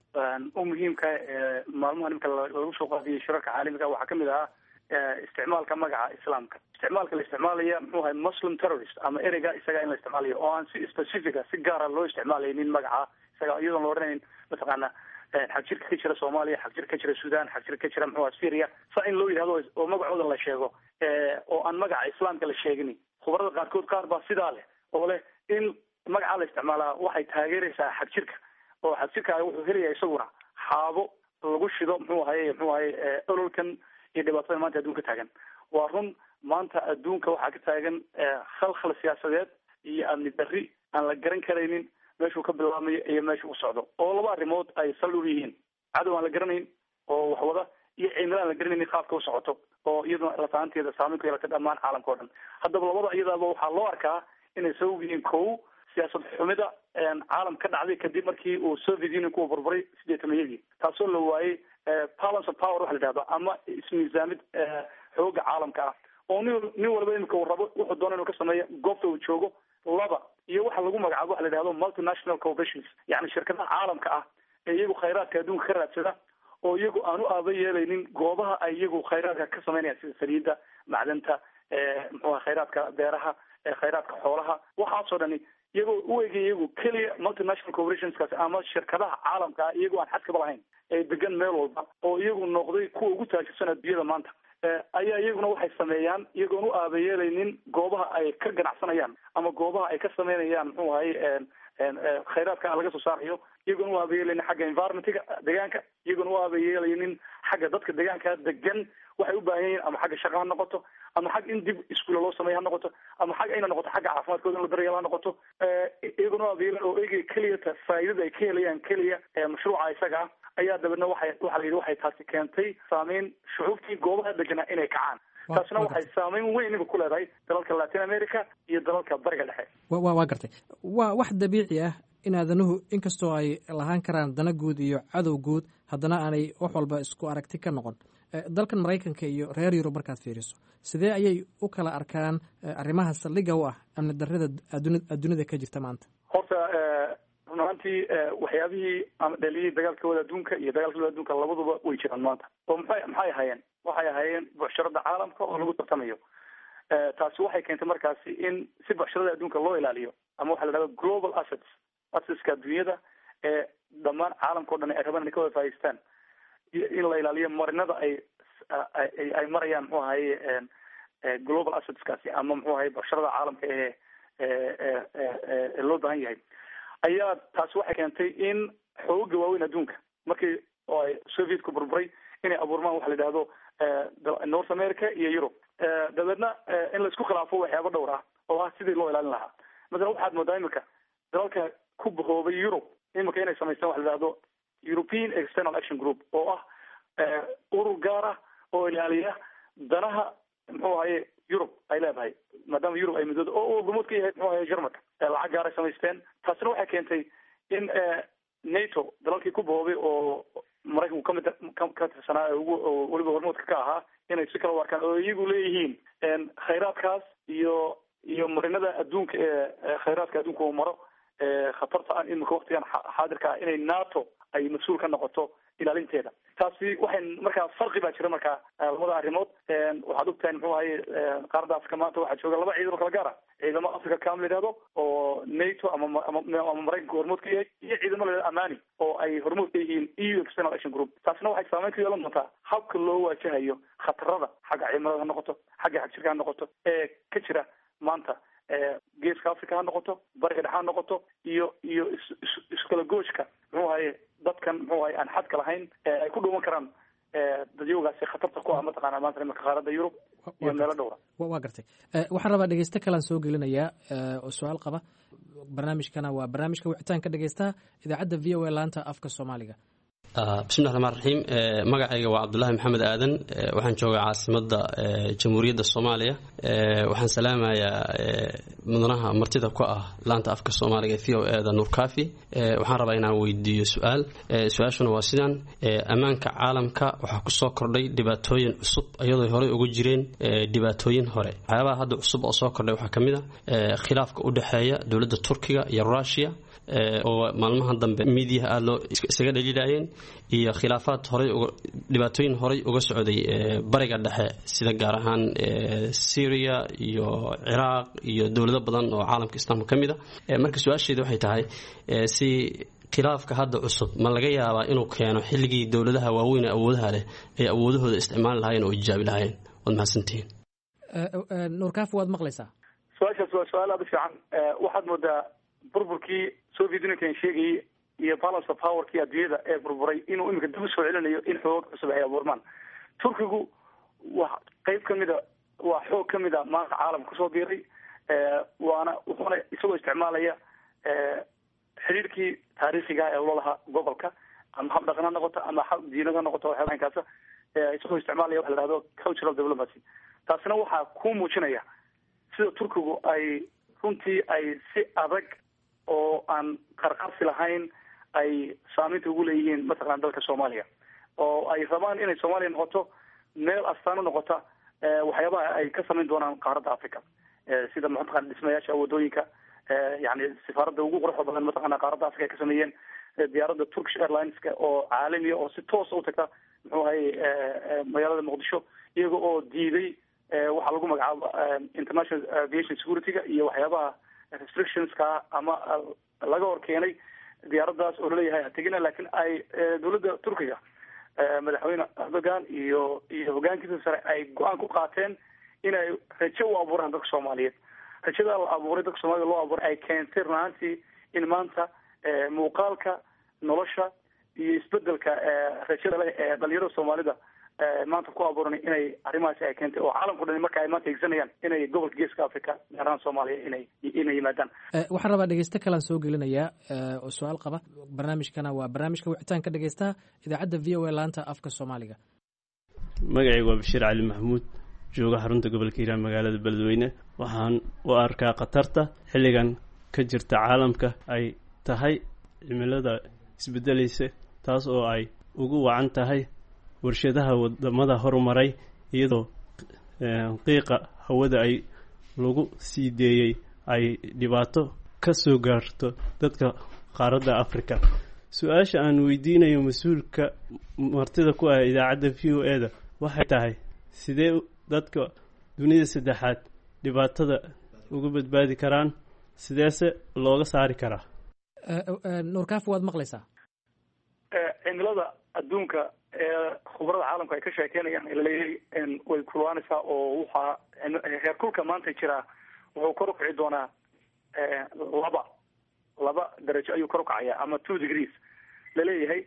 u muhiimka ee maalmaha nimka lagu soo qaadiyay shirarka caalamiga waxaa kamid ahaa isticmaalka magaca islaamka isticmaalka la isticmaalaya muxuu ahay muslim terrorist ama ereyga isaga in la isticmaalayo oo aan si specifica si gaara loo isticmaalaynin magaca isaga iyadoon la odhanayn mataqaana xagjirka ka jira soomaaliya xagjirka ka jira sudan xagjirka ka jira muxuu aha syria saa in loo yidhahdo oo magacooda la sheego oo aan magaca islaamka la sheegin khubarada qaarkood qaar baa sidaa leh oo leh in magacaa la isticmaalaa waxay taageeraysaa xagjirka oo xagjirka wuxuu helaya isaguna xaabo lagu shido muxuu ahaye muxuu ahaye ololkan iyo dhibaatada maanta adduunka taagan waa run maanta adduunka waxaa ka taagan khalkhal siyaasadeed iyo amni darri aan la garan karaynin meeshuu ka bilaabmayo iyo meesha u socdo oo laba arrimood ay sal u yihiin cadow aan la garanayn oo wax wada iyo cimilo aan la garanaynin qaabka u socoto oo iyaduna lataanteeda saameyn ku yeelata dhammaan caalamka o dhan haddaba labada iyadaaba waxaa loo arkaa inay sabab yihiin kow siyaasad xumida caalam ka dhacday kadib markii uu soviet union kuwa burburay sideetamayadii taasoo la waayey balance of power waxa la yidhahdo ama ismiisaamid xooga caalamka ah oo nin nin walba imika uu rabo wuxuu doona inuu ka sameeyo goobta uu joogo laba iyo waxa lagu magacaabo waxa la yidhahdo multinational corporations yacni shirkadaha caalamka ah ee iyagu khayraadka adduunka ka raadsada oo iyagu aan u aaba yeelaynin goobaha ay iyagu khayraadka ka samaynayaan sida saliidda macdanta muxuu aha khayraadka beeraha khayraadka xoolaha waxaasoo dhani iyagoo u egay iyagu keliya multinational corporationskaasi ama shirkadaha caalamka ah iyagoo aan xadkaba lahayn ee degan meel walba oo iyagu noqday kuwa ugu taajirsan adduunyada maanta ayaa iyaguna waxay sameeyaan iyagoon u aabayeelaynin goobaha ay ka ganacsanayaan ama goobaha ay ka sameynayaan muxuu ahay khayraadka laga soo saarayo iyagoon u aabayeelaynin xagga environmentga deegaanka iyagoon u aabayeelaynin xagga dadka deegaanka degan waxay u baahan yihiin ama xagga shaqa ha noqoto ama xag in dib iskuula loo sameeya ha noqoto ama xag ina noqoto xagga caafimaadkooda in la daryeel ha noqoto iyagoon u aabayeelin oo egay keliyata faa'iidada ay ka helayaan keliya mashruuca isaga ah ayaa dabeedna waxay waxa la yidhi waxay taasi keentay saameyn shucuubtii goobaha deganaa inay kacaan taasna waxay saameyn weyn iminka ku leedahay dalalka latin america iyo dalalka bariga dhexe wa waa gartay waa wax dabiici ah in aadanuhu inkastoo ay lahaan karaan dana guud iyo cadow guud haddana aanay wax walba isku aragti ka noqon dalkan maraykanka iyo reer yurub markaad fiiriso sidee ayay u kala arkaan arrimaha saldhigga u ah amni darrada adduunyada ka jirta maanta horta run ahaantii waxyaabihii ama dhaliyihii dagaalkooda adduunka iyo dagaalkooda adduunka labaduba way jiraan maanta oo maxay maxay ahaayeen waxay ahaayeen bucsharada caalamka oo lagu tartamayo taasi waxay keentay markaasi in si bucsharada adduunka loo ilaaliyo ama waxa la dhahda global assets assetska adduunyada ee dhammaan caalamka o dhan ay rabaan inay ka wada faa'idaystaan in la ilaaliyo marinada ay ay marayaan muxuu ahaye global assetskaasi ama muxuu ahaye bucsharada caalamka ee ee loo baahan yahay ayaa taasi waxay keentay in xooga waaweyn adduunka markii oo ay sovietku burburay inay abuurmaan waxa la yidhahdo north america iyo europe dabeedna in laisku khilaafo waxyaaba dhowr ah oo ah sidii loo ilaalin lahaa masalan waxaad moodaa imika dalalka ku bahoobay europe imika inay samaystaan waxa la yidhahdo european external action group oo ah urur gaar ah oo ilaaliya danaha muxuu ahaye europe ay leedahay maadaama europe ay midooda oo uu gumud ka yahay muxuu ahaye germanka lacag gaar ay samaysteen taasina waxay keentay in nato dalalkii ku bahoobay oo maraykanku kamid ka tirsanaa ugu weliba hormoodka ka ahaa inay si kala u arkaan oo iyagu leeyihiin khayraadkaas iyo iyo marinada adduunka ee khayraadka adduunka uu maro khatarta ah imika waktigan xaadirka ah inay nato ay mas-uul ka noqoto ilaalinteeda taasi waxay markaa farqi baa jira markaa labada arrimood waxaad ogtahay muxuu ahaye qaaradda africa maanta waxaa jooga laba ciidan oo kala gaar ah ciidamo africa cam la yidhahdo oo nato ama ama maraykanka hormood ka yahay iyo ciidamo la yidhahdo amani oo ay hormood ka yihiin eu external action group taasina waxay saameyn ku yeelan doontaa habka loo waajahayo khatarada xagga cimilada ha noqoto xagga xagjirka ha noqoto ee ka jira maanta geeska africa ha noqoto bariga dhexe ha noqoto iyo iyo is is iskala gooshka muxuu ahaye dadkan muxuu ahaye aan xadka lahayn ay ku dhuuman karaan dadyowgaasi khatarta ku ah mataqaana maanta imanka qaaradda yurub iyo meelo dhowra waa gartay waxaan rabaa dhegeyste kalaan soo gelinayaa oo su-aal qaba barnaamijkana waa barnaamijka wicitaanka dhegeystaha idaacadda v o a laanta afka soomaaliga bismillahi raxmaan raxiim magacayga waa cabdulaahi maxamed aadan waxaan joogaa caasimada jamhuuriyadda soomaaliya waxaan salaamayaa mudanaha martida ku ah laanta afka soomaaliga v o eda nuurkaafi waxaan rabaa inaan weydiiyo su-aal su-aashuna waa sidan ammaanka caalamka waxaa kusoo kordhay dhibaatooyin cusub iyadoo horey uga jireen dhibaatooyin hore waxyaabaha hadda cusub oo soo kordhay waxaa ka mid a khilaafka u dhexeeya dowladda turkiga iyo rushia oo maalmahan dambe miidiyaha aada loo isaga dhaliilayeen iyo khilaafaad horay dhibaatooyin horay uga socday bariga dhexe sida gaar ahaan syria iyo ciraaq iyo dowlado badan oo caalamka islaamka ka mid a marka su-aasheeda waxay tahay si khilaafka hadda cusub ma laga yaabaa inuu keeno xilligii dowladaha waaweyn ee awoodaha leh ay awoodahooda isticmaali lahaayeen oo ijaabi lahaayeen waad mahadsantihiin nuurkaafi waad maqlaysaa su-aashaas waa su-aal aada u fiican waxaad moodaa burburkii soviet unionkan sheegayay iyo balance of powerkii adduunyada ee burburay inuu imika dib usoo celinayo in xoog cusub ay abuurmaan turkigu waa qeyb kamida waa xoog kamid a maanta caalamka kusoo biiray waana wuxuuna isagoo isticmaalaya xiriirkii taariikhiga ee ulalaha gobolka ama hab dhaqan ha noqoto ama hab diinad ha noqoto waxyaaba inkaasa isagoo isticmaalaya waxa la dhahdo cultural diplomacy taasina waxaa ku muujinaya sida turkigu ay runtii ay si adag oo aan qarqarsi lahayn ay saameynta ugu leeyihiin mataqana dalka soomaaliya oo ay rabaan inay soomaaliya noqoto meel astaan u noqota waxyaabaha ay ka samayn doonaan qaaradda africa sida mataqana dhismayaasha wadooyinka yani sifaaradda ugu quruxda badan mataqana qaaradda africa ay ka sameeyeen diyaaradda turkish airlineska oo caalamiya oo si toosa u tagta muxuu ahaye magaalada muqdisho iyaga oo diiday waxaa lagu magacaabo international aviation security-ga iyo waxyaabaha restrictionska ama laga hor keenay diyaaraddaas oo laleeyahay hategina laakiin ay dowladda turkiga madaxweyne erdogan iyo iyo hogaankiisa sare ay go-aan ku qaateen inay rajo u abuuraan dadka soomaaliyeed rajada la abuuray dadka soomaaliyed loo abuuray ay keentay run ahaantii in maanta muuqaalka nolosha iyo isbedelka rajada leh ee dhalinyarada soomaalida maanta ku abuuran inay arrimahaasi ay keentay oo caalamku dhan marka ay maanta higsanayaan inay gobolka geeska africa gaar ahaan soomaaliya inay inay yimaadaan waxaan rabaa dhegeyste kalaan soo gelinayaa oo su-aal qaba barnaamijkana waa barnaamijka wicitaanka dhegeystaha idaacadda v o a laanta afka soomaaliga magacaygu waa bashiir cali maxamuud jooga xarunta gobolka hiiraan magaalada beledweyne waxaan u arkaa khatarta xilligan ka jirta caalamka ay tahay cimilada isbedelaysa taas oo ay ugu wacan tahay warshadaha wadamada horumaray iyadoo qiiqa hawada ay lagu sii deeyey ay dhibaato ka soo gaarto dadka qaaradda africa su-aasha aan weydiinayo mas-uulka martida ku ah idaacadda v o e da waxay tahay sidee dadka dunida saddexaad dhibaatada uga badbaadi karaan sideese looga saari karaa nuurkaafi waad maqlaysaa cimilada adduunka ee khubarada caalamka ay ka sheekeynayaan laleeyahay way kulwaanaysaa oo waxaa heerkulka maanta jiraa wuxuu kor ukici doonaa laba laba darajo ayuu kor ukacaya ama two degrees laleeyahay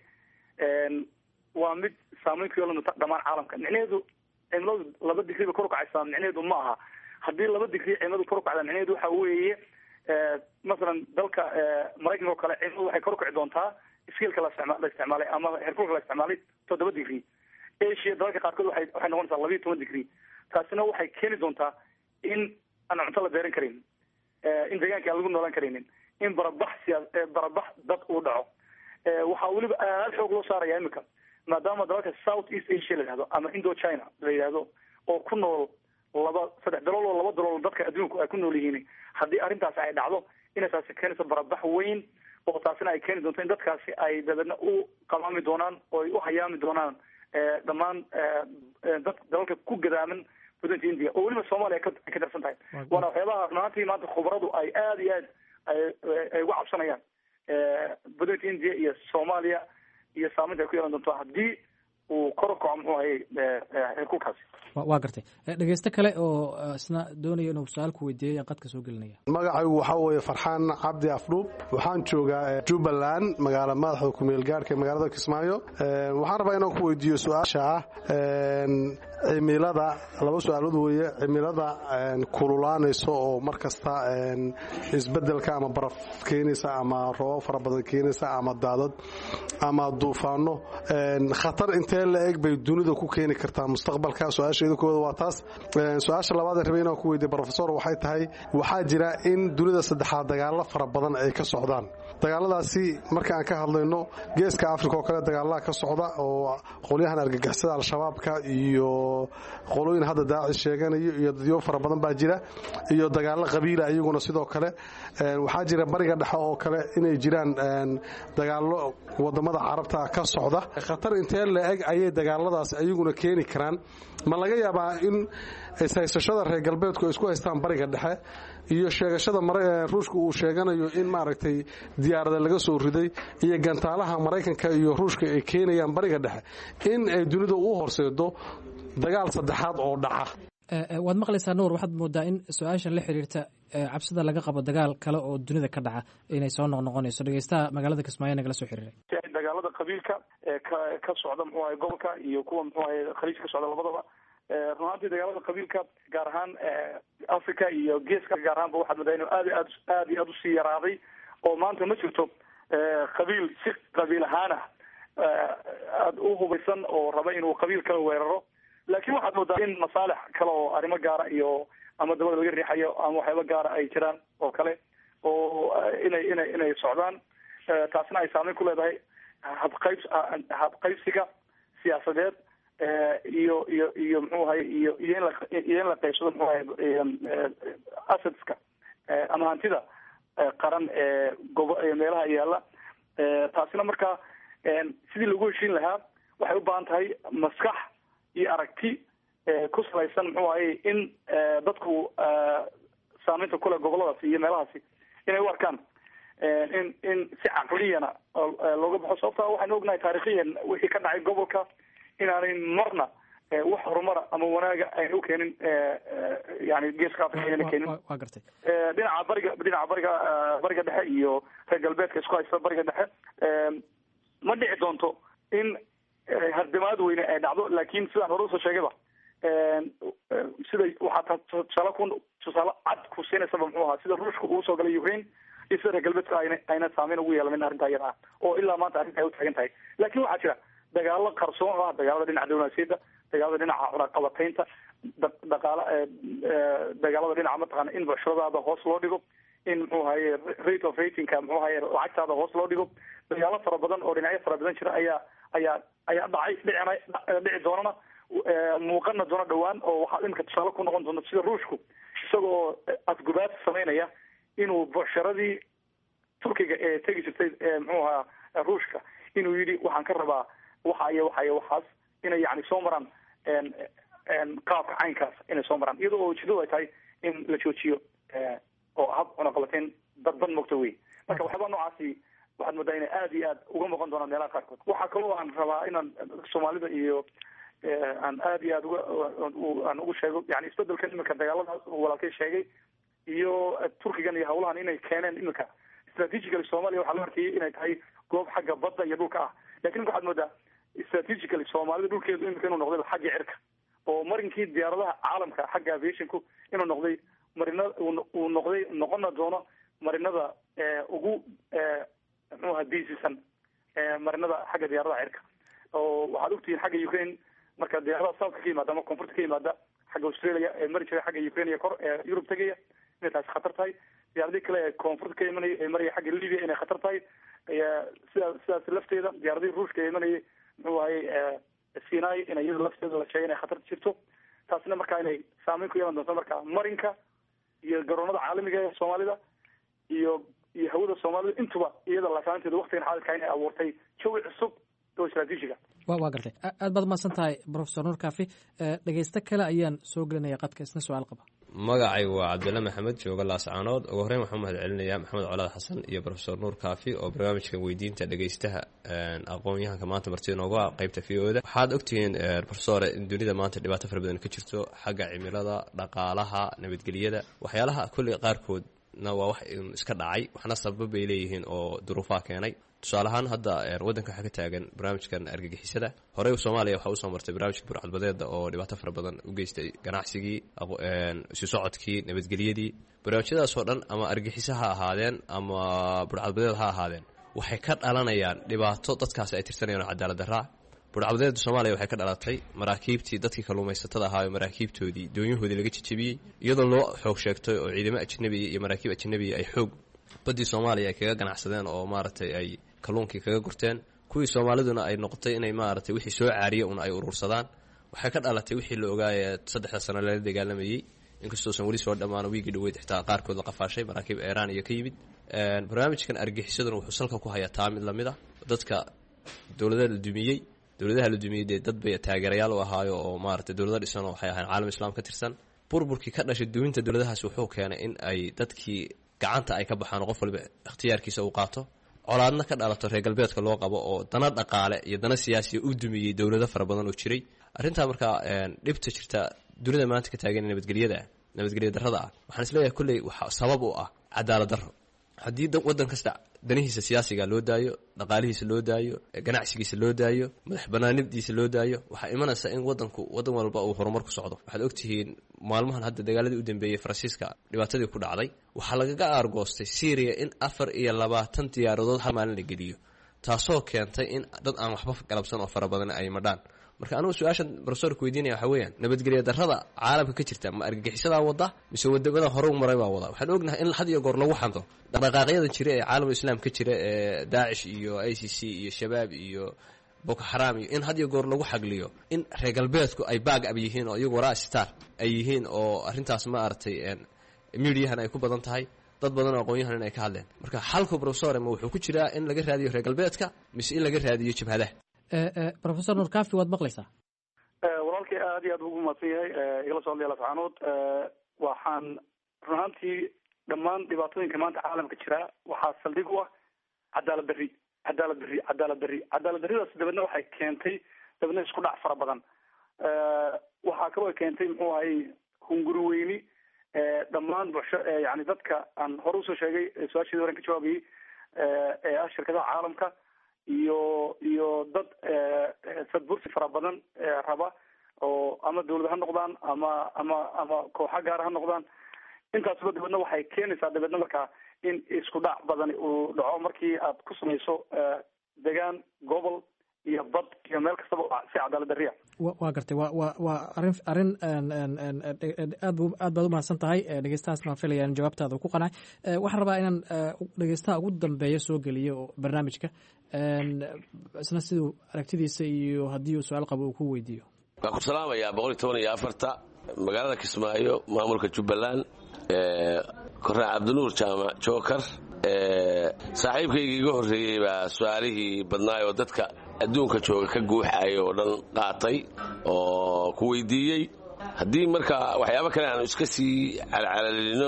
waa mid saameyn ku yeelan doonta dhamaan caalamka micnaheedu cimiladu laba digri bay kor ukacaysaa micnaheedu ma aha haddii laba digri cimiladu kor ukacda micnaheedu waxa weeye masalan dalka maraykanka oo kale cimiladu waxay kor ukici doontaa skilka la isticma la isticmaalay ama heerkulka la isticmaalay toddoba degree asia dalalka qaarkood waxay waxay noqonaysaa labiiyo toban degree taasina waxay keeni doontaa in aan cunto la beeran karin in deegaanka aan lagu noolaan karaynin in barabax siyaa barabax dad uu dhaco waxaa weliba aad xoog loo saaraya imika maadaama dalalka south east asia la yidhahdo ama indo china la yidhahdo oo ku nool laba saddex dalool oo laba dalool dadka adduunku ay ku nool yihiin haddii arrintaasi ay dhacdo inay taasi keenayso barabax weyn oo taasina ay keeni doonto in dadkaasi ay dabeedna u qamaami doonaan oo ay u hayaami doonaan dhammaan dad dalalka ku gadaaman waddanka india oo weliba soomaaliya ay ka darsan tahay waana waxyaabaha runaantii maanta khubaradu ay aada iyo aad ay uga cabsanayaan waddanka india iyo soomaaliya iyo saameynta ay ku yeelan doonto haddii uu kor u kaco muxuu ahay heerkulkaasi waa gartay dhegeysto kale oo isna doonaya inuu su-aal ku weydiiyay aan qadka soo gelinaya magacaygu waxaa weeye farxaan cabdi afdhuub waxaan joogaa jubbaland magaala madaxda kumeel gaarhka magaalada kismaayo waxaan rabaa inaan ku weydiiyo su-aasha ah cimilada laba su-aalood weeye cimilada kululaanaysa oo mar kasta isbedelka ama baraf keenaysa ama roobab fara badan keenaysa ama daadad ama duufaano khatar intee la eg bay dunida ku keeni kartaa mustaqbalka su-aasheeda kooda waa taas su-aasha labaad ee rabay inaan ku weydiiya brofesor waxay tahay waxaa jira in dunida saddexaad dagaalo fara badan ay ka socdaan dagaaladaasi marka aan ka hadlayno geeska africa oo kale dagaalaha ka socda oo qolyahan argagixisada al-shabaabka iyo qolooyin hadda daacish sheeganayo iyo dadyo fara badan baa jira iyo dagaalo qabiila iyaguna sidoo kale waxaa jira bariga dhexe oo kale inay jiraan dagaalo wadamada carabta ka socda khatar intee la eg ayay dagaaladaas ayaguna keeni karaan ma laga yaabaa in ishaysashada reer galbeedku ay isku haystaan bariga dhexe iyo sheegashada ruushka uu sheeganayo in maaragtay diyaarada laga soo riday iyo gantaalaha maraykanka iyo ruushka ay keenayaan bariga dhexe in ay dunida u horseedo dagaal saddexaad oo dhaca waad maqlaysaa nuur waxaad moodaa in su-aashan la xiriirta cabsida laga qabo dagaal kale oo dunida ka dhaca inay soo noqnoqonayso dhegeystaha magaalada kismaayo nagala soo xiriiray dagaalada qabiilka ee ka ka socda muxuu ahay gobolka iyo kuwa muxuu ahay khaliij ka socda labadaba run ahaantii dagaalada qabiilka gaar ahaan africa iyo geeska gaar ahaanba waxaad moodaa inuu aad aad aad iyo aad usii yaraaday oo maanta ma jirto qabiil si qabiil ahaana aada u hubaysan oo raba inuu qabiil kala weeraro laakiin waxaad moodaa in masaalix kale oo arrimo gaara iyo ama dabada laga riixayo ama waxyaaba gaara ay jiraan oo kale oo inay inay inay socdaan taasna ay saameyn ku leedahay habqayb habqaybsiga siyaasadeed iyo iyo iyo muxuu ahay iyo iyo in la iyo in la qaybsado muxuu ahay assetska ama hantida qaran ee gobo meelaha yaalla taasina marka sidii lagu heshiin lahaa waxay u baahan tahay maskax iyo aragti ku salaysan muxuu ahay in dadku saameynta kule goboladaasi iyo meelahaasi inay u arkaan in in si caqliyana looga baxo sababta waxaynu ognahay taariikhiyan wixii ka dhacay gobolka inaanay marna wax horumara ama wanaaga ayna u keenin yani geeska africa ayna keenin waa gartay dhinaca bariga dhinaca bariga bariga dhexe iyo reer galbeedka isku haysta bariga dhexe ma dhici doonto in hardimaad weyne ay dhacdo laakin sidaan hore usoo sheegayba sida waxaa tusaale ku tusaale cad ku siinaysaba muxuu ahaa sida ruushka uu soo galay ukraine iyo sida reer galbeedka ayna ayna saameyn ugu yeelanin arrinta iyada ah oo ilaa maanta arrinta ay utaagan tahay laakin waxaa jira dagaalo qarsoon ah dagaalada dhinaca diblomaasiyadda dagaalada dhinaca cunaqabataynta dhaqaala dagaalada dhinaca mataqaana in bucshuradaada hoos loo dhigo in muxuu haye rate of ratingka muxuu haye lacagtaada hoos loo dhigo dagaalo fara badan oo dhinacyo fara badan jira ayaa ayaa ayaa dhacay dhicina dhici doonana muuqana doona dhawaan oo waxaa imika tusaale ku noqon doonta sida ruushku isagoo afgubaad samaynaya inuu bucsharadii turkiga ee tegi jirtay muxuu ahaa ruushka inuu yidhi waxaan ka rabaa waxa iyo waxa iyo waxaas inay yani soo maraan qaabka caynkaas inay soo maraan iyadoo oo ujeedadu ay tahay in la joojiyo oo hab cunaqabateyn dadban mogta wey marka waxyaaba noocaasi waxaad moodaa inay aada iyo aad uga muuqan doonaan meelaha qaarkood waxaa kaloo aan rabaa inaan soomaalida iyo aan aada iyo aad uga aan ugu sheego yani isbedelkan iminka dagaaladaas walaalkay sheegay iyo turkigan iyo hawlahan inay keeneen iminka strategically soomaaliya waxaa loo arkayay inay tahay goob xagga badda iyo dhulka ah lakin imika waxaad moodaa strategically soomaalida dhulkeedu imika inuu noqday xagga cirka oo marinkii diyaaradaha caalamka xagga aviationku inuu noqday marina uu noqday noqona doono marinada ugu muxuaha diisisan marinada xagga diyaaradaha cirka oo waxaad ogtihiin xagga ukraine marka diyaaradaha southka ka yimaada ama koonfurta ka yimaada xagga australia ee mari jiray xagga ukraine iyo kor ee yurub tegaya inay taasi khatar tahay diyaaradii kale ee koonfurta ka imanaya ee maraya xagga libya inay khatar tahay sidaa sidaas lafteeda diyaaradihii ruushka ee imanayay muxuu ahay sinai in iyada lafteeda la sheegay inay khatar jirto taasina marka inay saameyn ku yeelan doonto marka marinka iyo garoonada caalamiga ee soomaalida iyo iyo hawada soomaalida intuba iyada laasaanteeda waktigan xaadirka inay abuurtay jawi cusub oo istraatiijiga wa waa gartay aad baad mahadsan tahay profesor nuur kafi dhegeysto kale ayaan soo gelinaya qadka isna su-aal qaba magacaygu waa cabdilla maxamed jooga laascaanood ugu horreyn waxaan mahad celinayaa maxamed colaad xasan iyo rofesor nuur kaafi oo barnaamijkan weydiinta dhegeystaha aqoon-yahanka maanta martida noogu ah qaybta v o da waxaad ogtihiin rofesore in dunida maanta dhibaato fara badan ka jirto xagga cimilada dhaqaalaha nabadgelyada waxyaalaha kulli qaarkood na waa wax iska dhacay waxna sabab bay leeyihiin oo duruufaha keenay tusaale ahaan hadda waddanka waxaa ka taagan barnaamijkan argagixisada horey soomaaliya waxaa usoo martay barnaamijka burcadbadeeda oo dhibaato fara badan u geystay ganacsigii isu socodkii nabadgelyadii barnaamijyadaasoo dhan ama argagixiso ha ahaadeen ama burcadbadeed ha ahaadeen waxay ka dhalanayaan dhibaato dadkaasi ay tirsanayaan oo cadaalad daraa burcadbadeeda soomaaliya waxay ka dhalatay maraakiibtii dadkii kalluumaysatada ahaayo maraakiibtoodii doonyahoodii laga jejebiyey iyadoo loo xoog sheegtay oo ciidamo ajnabiya iyo maraakiib ajnabiya ay xoog baddii soomaaliya ay kaga ganacsadeen oo maaragtay ay kalluunkii kaga gurteen kuwii soomaaliduna ay noqotay inay maaragtay wixii soo caariya un ay urursadaan waxay ka dhalatay wixii la ogaaya saddexda sano lala dagaalamayey inkastoosan weli soo dhammaan wiigii dhaweyd xitaa qaarkood la qafaashay maraakiib eeraan iyo ka yimid barnaamijkan argixisaduna wuxuu salka ku hayaa taa mid lamid a dadka dowladaha la dumiyey dowladaha la dumiyey dee dad bay taageerayaal u ahaayo oo maaragtay dowlado dhisan oo waxay ahayn caalam islaam ka tirsan burburkii ka dhashay duminta dowladahaas wuxuu keenay in ay dadkii gacanta ay ka baxaan oo qof waliba ikhtiyaarkiisa uu qaato colaadna ka dhalato reer galbeedka loo qabo oo dana dhaqaale iyo dana siyaasiya u dumiyey dowlado fara badan oo jiray arrintaa markaa dhibta jirta dunida maanta ka taagan nabadgelyada nabadgelya darrada ah waxaan isleeyahay kolley waxa sabab u ah cadaalad darro haddii waddan kasta danihiisa siyaasiga loo daayo dhaqaalihiisa loo daayo ganacsigiisa loo daayo madax banaanibdiisa loo daayo waxaa imanaysa in wadanku wadan walba uu horumar ku socdo waxaad ogtihiin maalmahan hadda dagaaladii u dambeeyey faransiiska dhibaatadii ku dhacday waxaa lagaga aargoostay syriya in afar iyo labaatan diyaaradood hal maalin la geliyo taasoo keentay in dad aan waxba galabsan oo fara badan ay madhaan marka anugu su-aashan rofesorka weydiinaya waxaa weeyaan nabadgelya darrada caalamka ka jirta ma argagixisadaa wada mise wadamada hore u maray baa wada waxaan ognahay in had iyo goor lagu xanto dhaqdhaqaaqyadan jira ee caalamul islaam ka jira ee daacish iyo i c c iyo shabaab iyo boko xaraam iyo in had iyo goor lagu xagliyo in reer galbeedku ay baag ab yihiin oo iyagu waraa star ay yihiin oo arrintaas ma aragtay mediahan ay ku badan tahay dad badan oo aqoon-yahan in ay ka hadleen marka xalku rofesor ma wuxuu ku jiraa in laga raadiyo reer galbeedka mise in laga raadiyo jabhadaha rofesor nur kafi waad maqlaysaa walaalkay aad iyo aad ugu mahadsan yahay igala soo hadlaya lafcaanood waxaan run ahaantii dhammaan dhibaatooyinka maanta caalamka jira waxaa saldhig u ah cadaalad darri cadaalad darri cadaalad darri cadaalad darridaas dabeedna waxay keentay dabeedna isku dhac fara badan waxaa kaloo keentay muxuu ahayy hunguri weyni dhammaan bulsho yani dadka aan hore usoo sheegay su-aasheedi horen ka jawaabayay ee ah shirkadaha caalamka iyo iyo dad sadbursi fara badan raba oo ama dawlad ha noqdaan ama ama ama kooxa gaara ha noqdaan intaasba dabeedna waxay keenaysaa dabeedna markaa in isku dhac badan uu dhaco markii aad ku samayso degaan gobol iyo bad iyo meel kastaba si cadaalad darriya waa gartay wa wa waa arrin arrin aad bu aad baad umahadsan tahay dhegeystahaas maan filaya in jawaabtaada ku qanacay waxaan rabaa inaan dhegeystaha ugu dambeeya soo geliyo barnaamijka isna siduu aragtidiisa iyo haddii uu su-aal qabo uu ku weydiiyo waan ku salaamayaa boqol iyo toban iyo afarta magaalada kismaayo maamulka jubbaland kornaa cabdinuur jaamac jookar saaxiibkaygii iga horreeyey baa su-aalihii badnaay oo dadka adduunka jooga ka guuxaaya oo dhan qaatay oo ku weydiiyey haddii marka waxyaabo kale aanu iska sii calcalalino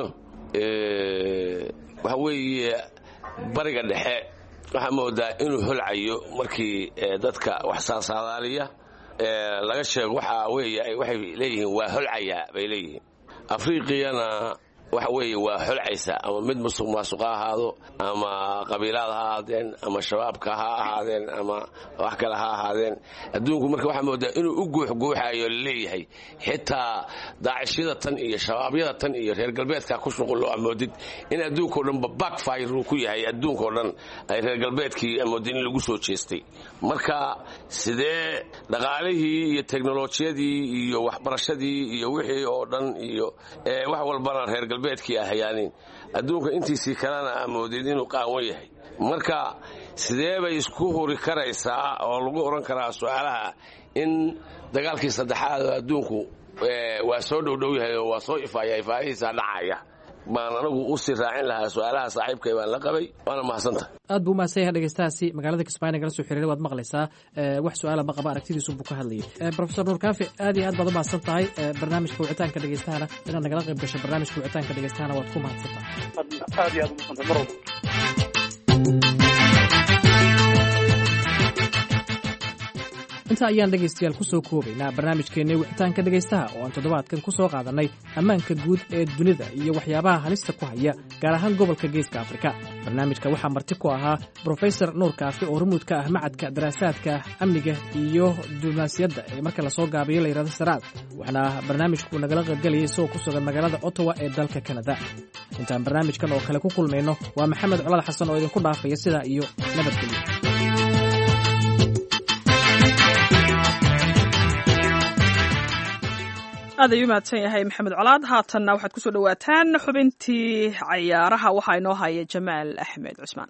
waxa weeye bariga dhexe waxaa moodaa inuu holcayo markii dadka wax saasaadaaliya laga sheego waxa weeye waxay leeyihiin waa holcayaa bay leeyihiin afriqiyana waxa weeye waa holcaysa ama mid musuq maasuq ha ahaado ama qabiilaad ha ahaadeen ama shabaabka ha ahaadeen ama wax kale ha ahaadeen adduunku marka waxaa moodaa inuu u guuxguuxayo laleeyahay xitaa daacishyada tan iyo shabaabyada tan iyo reer galbeedka ku shuqullo amoodid in adduunkao dhanba backfire uu ku yahay adduunkao dhan ay reer galbeedkii amoodid in lagu soo jeestay marka sidee dhaqaalihii iyo teknolojiyadii iyo waxbarashadii iyo wixii oo dhan iyo wax walbana reer galbeedkii ahayaanin adduunka intiisii kalena amoodid inuu qaawan yahay marka sidee bay isku huri karaysaa oo lagu odhan karaa su-aalaha in dagaalkii saddexaad oo adduunku waa soo dhowdhow yahay oo waa soo ifaaya ifaahihiisa dhacaya baan anagu usii raacin lahaa su-aalaha saaxiibkay baan la qabay waana mahadsantahay aad buu umahadsan yahay dhegeystahaasi magaalada kismaayo nagala soo xiriiray waad maqlaysaa wax su-aala ma qaba aragtidiisu buu ka hadlayay profesor nuur kaafi aad iyo aad baad umahadsan tahay barnaamijka wicitaanka dhegeystahana inaad nagala qayb gasho barnaamijka wicitaanka dhegeystahana waad ku mahadsan tahay aad iyo aad umahadsantay mar walba inta ayaan dhegaystayaal ku soo koobaynaa barnaamijkeennii wicitaanka dhegaystaha oo aan toddobaadkan ku soo qaadannay ammaanka guud ee dunida iyo waxyaabaha halista ku haya gaar ahaan gobolka geeska afrika barnaamijka waxaa marti ku ahaa brofesor nuur kaafi oo rumuud ka ah macadka daraasaadka amniga iyo diblomaasiyadda ee marka lasoo gaabiyo layidhahdo saraad waxaana barnaamijku nagala qaybgelayay isagoo ku sugan magaalada ottawa ee dalka kanada intaan barnaamijkan oo kale ku kulmayno waa maxamed colad xasan oo idinku dhaafaya sidaa iyo nabadgelyo aad ayuu mahadsan yahay maxamed colaad haatanna waxaad kusoo dhowaataan xubintii cayaaraha waxaa inoo haya jamaal axmed cusmaan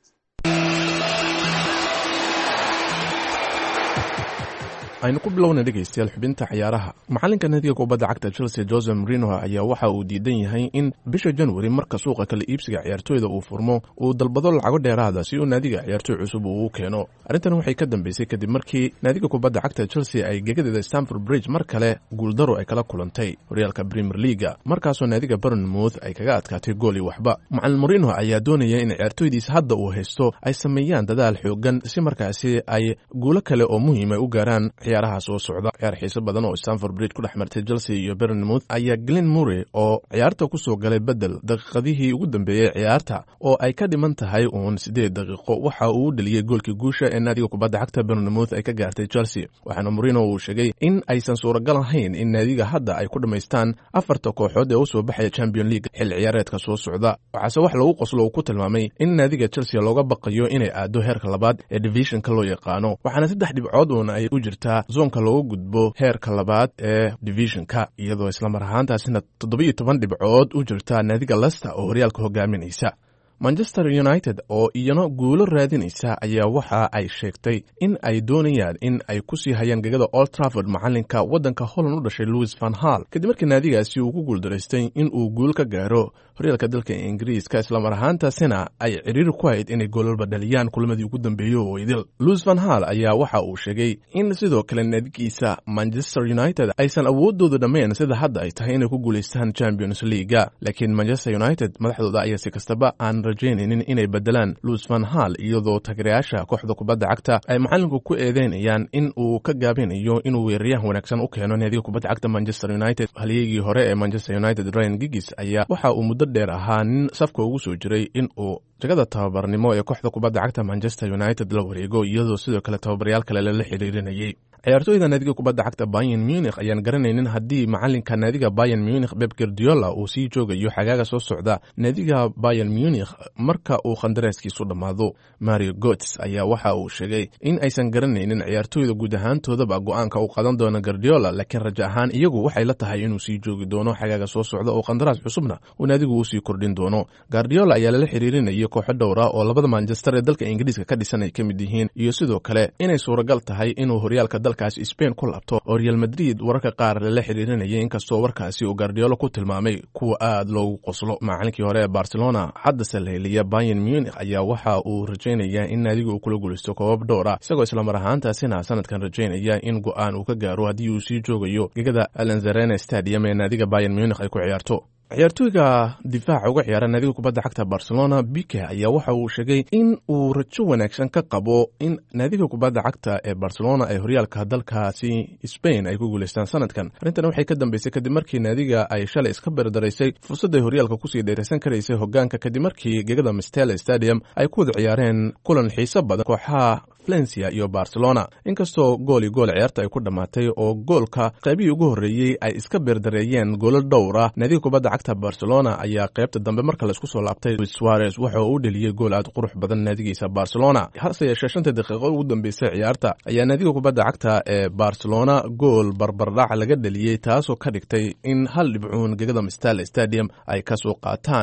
aynu ku bilowna dhegaystayaal xubinta cayaaraha macalinka naadiga kubadda cagta chelsea jose marino ayaa waxa uu diidan yahay in bisha januari marka suuqa kala iibsiga ciyaartooyda uu furmo uu dalbado lacago dheeraada si uu naadiga ciyaartooy cusub uu u keeno arrintan waxay ka dambeysay kadib markii naadiga kubadda cagta chelsea ay gegadeeda stamford bridge mar kale guuldaro ay kala kulantay horyaalka premier leaga markaasoo naadiga burnmouth ay kaga adkaatay gool iyo waxba macalin marino ayaa doonaya in ciyaartooydiisa hadda uu haysto ay sameeyaan dadaal xoogan si markaasi ay guulo kale oo muhiima u gaaraan ciyaaraha soo socda ciyaar xiiso badan oo stamford bridge ku dhex martay chelsea iyo bernmouth ayaa glen murray oo ciyaarta ku soo galay bedel daqiiqadihii ugu dambeeyey ciyaarta oo ay ka dhiman tahay uun siddeed daqiiqo waxa uu u dheliyey goolkii guusha ee naadiga kubadda cagta bernmouth ay ka gaartay chelsea waxaana murino uu sheegay in aysan suuragal ahayn in naadiga hadda ay ku dhammaystaan afarta kooxood ee u soo baxaya champion league xil ciyaareedka soo socda waxaase wax lagu qoslo uu ku tilmaamay in naadiga chelsea looga baqayo inay aado heerka labaad ee divisionka loo yaqaano waxaana saddex dhibcood uun ay u jirtaa zoonka looga gudbo heerka labaad ee divisionka iyadoo islamar ahaantaasina toddoba-iyo toban dhibcood u jirta naadiga lester oo horyaalka hogaaminaysa manchester united oo iyana guulo raadinaysa ayaa waxa ay sheegtay in ay doonayaan in ay ku sii hayaan gegada old trafford macalinka waddanka holland u dhashay louis van hall kadib markii naadigaasi uu ku guuldaraystay in uu guul ka gaaro horyaalka dalka ingiriiska islamar ahaantaasina ay cidhiiri ku hayd inay goolalba dhaliyaan kulamadii ugu dambeeyey oo idil louis van hall ayaa waxa uu sheegay in sidoo kale naadigiisa manchester united aysan awoodooda dhammayn sida hadda ay tahay inay ku guulaystaan champions leaga laakiin manchester united madaxdooda ayaa si kastaba aan rajaynaynin inay bedelaan louis van hall iyadoo tagerayaasha kooxda kubadda cagta ay macalinku ku eedeynayaan in uu ka gaabinayo inuu weeraryahan wanaagsan u keeno naadiga kubadda cagta manchester united halyeygii hore ee manchester united ryan gigis ayaa waxa uu muddo dheer ahaa nin safka ugu soo jiray in uu jagada tababarnimo ee kooxda kubadda cagta manchester united la wareego iyadoo sidoo kale tababaryaal kale lala xiriirinayay ciyaartooyda naadiga kubadda cagta bayan munich ayaan garanaynin haddii macalinka naadiga bayan munich beb gardiola uu sii joogayo xagaaga soo socda naadiga bayan munich marka uu khandaraaskiisu dhammaado mario gots ayaa waxa uu sheegay in aysan garanaynin ciyaartooyda guud ahaantoodaba go-aanka uu qadan doono gardiola laakiin rajo ahaan iyagu waxay la tahay inuu sii joogi doono xagaaga soo socda oo khandaraas cusubna uu naadigu usii kordhin doono gardiola ayaa lala xiriirinayay kooxo dhowra oo labada manchester ee dalka ingiriiska ka dhisan ay ka mid yihiin iyo sidoo kale inay suuragal tahay inuu horyaalka dalkaas spain ku labto oo real madrid wararka qaar lala xiriirinayay inkastoo warkaasi uu gardiola ku tilmaamay kuwa aad loogu qoslo macalinkii hore ee barcelona haddase laheliya bayan munich ayaa waxa uu rajaynayaa in naadiga uu kula guulaysto koobab dhowra isagoo islamar ahaantaasina sanadkan rajaynaya in go-aan uu ka gaaro haddii uu sii joogayo gegada alanzarena stadium ee naadiga bayan munich ay ku ciyaarto ciyaartooyga difaaca uga ciyaara naadiga kubadda cagta barcelona bike ayaa waxa uu sheegay in uu rajo wanaagsan ka qabo in naadiga kubadda cagta ee barcelona ay horyaalka dalkaasi spain ay ku guulaystaan sanadkan arrintan waxay ka dambeysay kadib markii naadiga ay shalay iska berdaraysay fursadday horyaalka kusii dheeraysan karaysay hogaanka kadib markii gegada mistele stadium ay ku wada ciyaareen kulan xiiso badan kooxaha valencia iyo barcelona inkastoo gool iyo gool ciyaarta ay ku dhammaatay oo goolka qaybihii ugu horreeyey ay iska beerdareeyeen goolo dhowra naadiga kubadda cagta barcelona ayaa qaybta dambe marka laisku soo laabtay luis suarez waxa uu u dheliyey gool aad qurux badan naadigiisa barcelona hase yeeshee shanta daqiiqo ugu dambeysay ciyaarta ayaa naadiga kubadda cagta ee barcelona gool barbardhac laga dheliyey taasoo ka dhigtay in hal dhibcuun gegada mistale stadium ay ka soo qaataan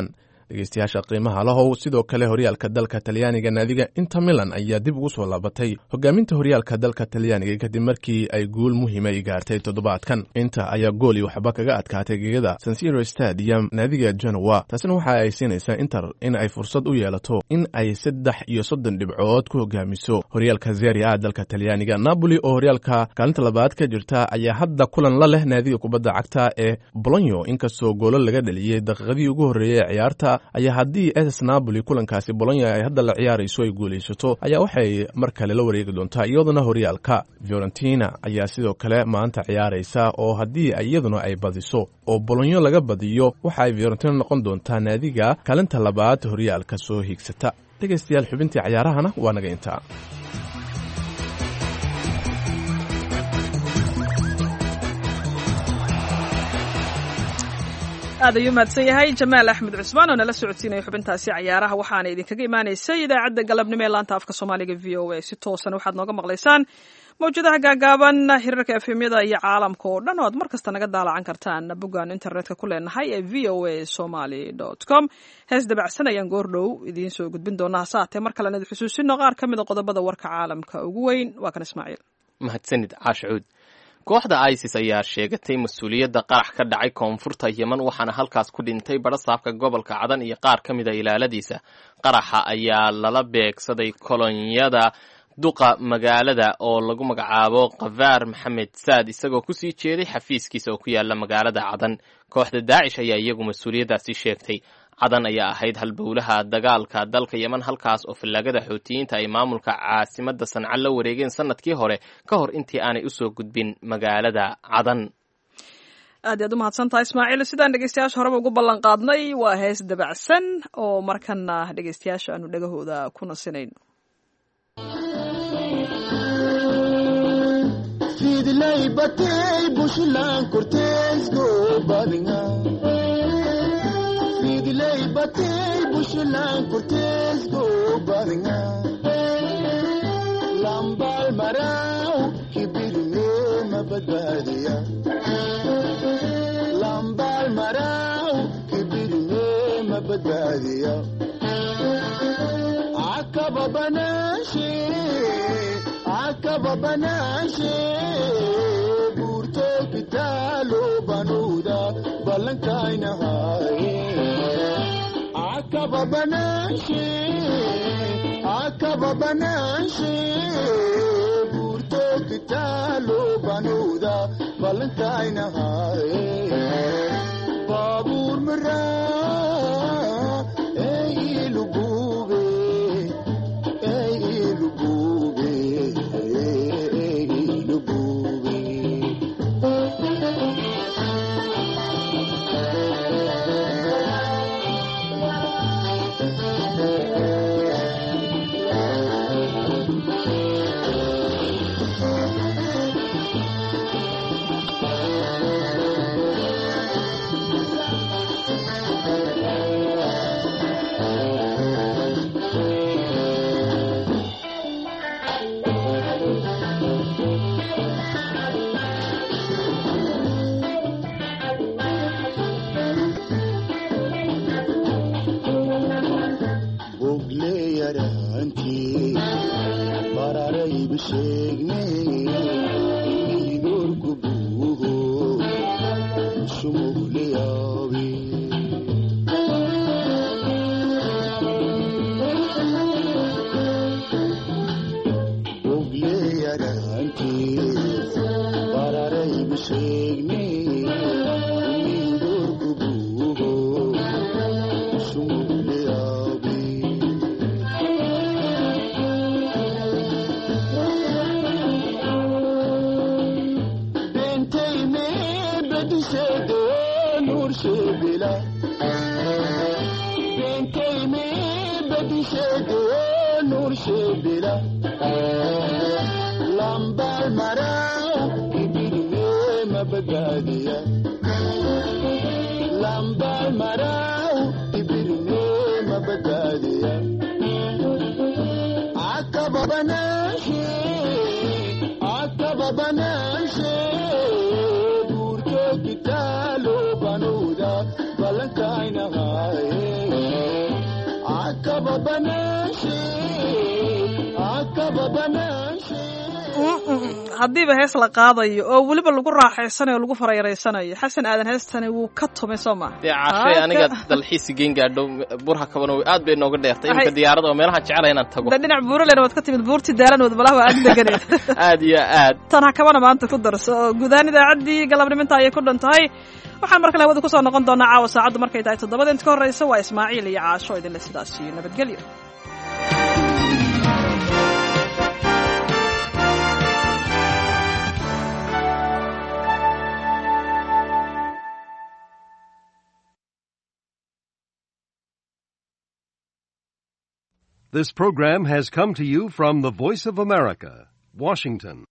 dhegeystayaasha qiimaha lahow sidoo kale horyaalka dalka talyaaniga naadiga inter milan ayaa dib ugu soo laabatay hogaaminta horyaalka dalka talyaaniga kadib markii ay guul muhiima ay gaartay toddobaadkan inter ayaa gool iyo waxba kaga adkaatay gegada sansiro stadium naadiga genowa taasina waxa ay siinaysaa inter in ay fursad u yeelato in ay saddex iyo soddon dhibcood ku hogaamiso horyaalka zeri a dalka talyaaniga napoli oo horyaalka kaalinta labaad ka jirta ayaa hadda kulan la leh naadiga kubadda cagta ee bolonyo inkastoo goolo laga dhaliyey daqiiqadii ugu horreeyey ee ciyaarta ayaa haddii ss napoli kulankaasi bolonya ay hadda la ciyaarayso ay guulaysato ayaa waxay mar kale la wareegi doontaa iyaduna horyaalka fiorentina ayaa sidoo kale maanta ciyaaraysa oo haddii iyaduna ay badiso oo bolonyo laga badiyo waxa ay fiorentina noqon doontaa naadiga kaalinta labaad horyaalka soo hiigsata dhegaystayaal xubintii cayaarahana waa naga intaa aad ayuu mahadsan yahay jamaal axmed cusmaan oo nala socodsiinaya xubintaasi cayaaraha waxaana idinkaga imaanaysay idaacadda galabnimo ee laanta afka soomaaliga v o a si toosan waxaad nooga maqlaysaan mawjadaha gaagaaban hirarka efemyada iyo caalamka oo dhan oo aad mar kasta naga daalacan kartaan boggaan internetka ku leenahay ee v o a somaly com hees dabacsan ayaan goordhow idiin soo gudbin doonaa hasaatee mar kalena idi xusuusino qaar ka mida qodobada warka caalamka ugu weyn waa kan ismaaciil mahadsanid caashacuud kooxda isis ayaa sheegatay mas-uuliyadda qarax ka dhacay koonfurta yeman waxaana halkaas ku dhintay barasaabka gobolka cadan iyo qaar ka mida ilaaladiisa qaraxa ayaa lala beegsaday kolonyada duqa magaalada oo lagu magacaabo kafaar maxamed saad isagoo kusii jeeday xafiiskiisa oo ku yaala magaalada cadan kooxda daacish ayaa iyagu mas-uuliyaddaasi sheegtay cadan ayaa ahayd halbowlaha dagaalka dalka yeman halkaas oo fallaagada xootiyiinta ay maamulka caasimadda sanca la wareegeen sanadkii hore ka hor intii aanay usoo gudbin magaalada cadan aad iyaad u mahadsantaha ismaaciil sidaan dhegeystayaasha horeba ugu ballan qaadnay waa hees dabacsan oo markana dhegeystayaasha aanu dhegahooda ku nasinayn fidlay batay bushlan korteesgo badanga lambaal maraw kibirne mabadbaadiya lambaal maraw kibirne mabadbaadiya akaba banaashe akaba banaashe buurto kitaalo banuuda ballankaynahaye akaba banaashe akaba banaashe buurto kitaalo banuuda ballankaynahaye baabuur maraa ey ilugube ey ilugube ey ilugube balankainahaye haddiiba hees la qaadayo oo weliba lagu raaxaysanayo o lagu farayareysanayo xasan aadan heestani wuu ka tumay soo maa dee cashay aniga dalxiisi geen gaadho burha kabano aad bay nooga dheertay iminka diyaarada oo meelaha jecela inaan tago de dhinac buuralena waad ka timid buurtii daalanood malaha waa ag deganeed aad iyo aad tan ha kabana maanta ku darso oo guudahaan idaacaddii galabniminta ayay ku dhan tahay waxaan mar kale hawada kusoo noqon doonaa caawa saacaddu markay tahay toddobada inta ka horreysa waa ismaaciil iyo caasho idinle sidaas iyo nabadgelyo This program has come to you from the Voice of America, Washington.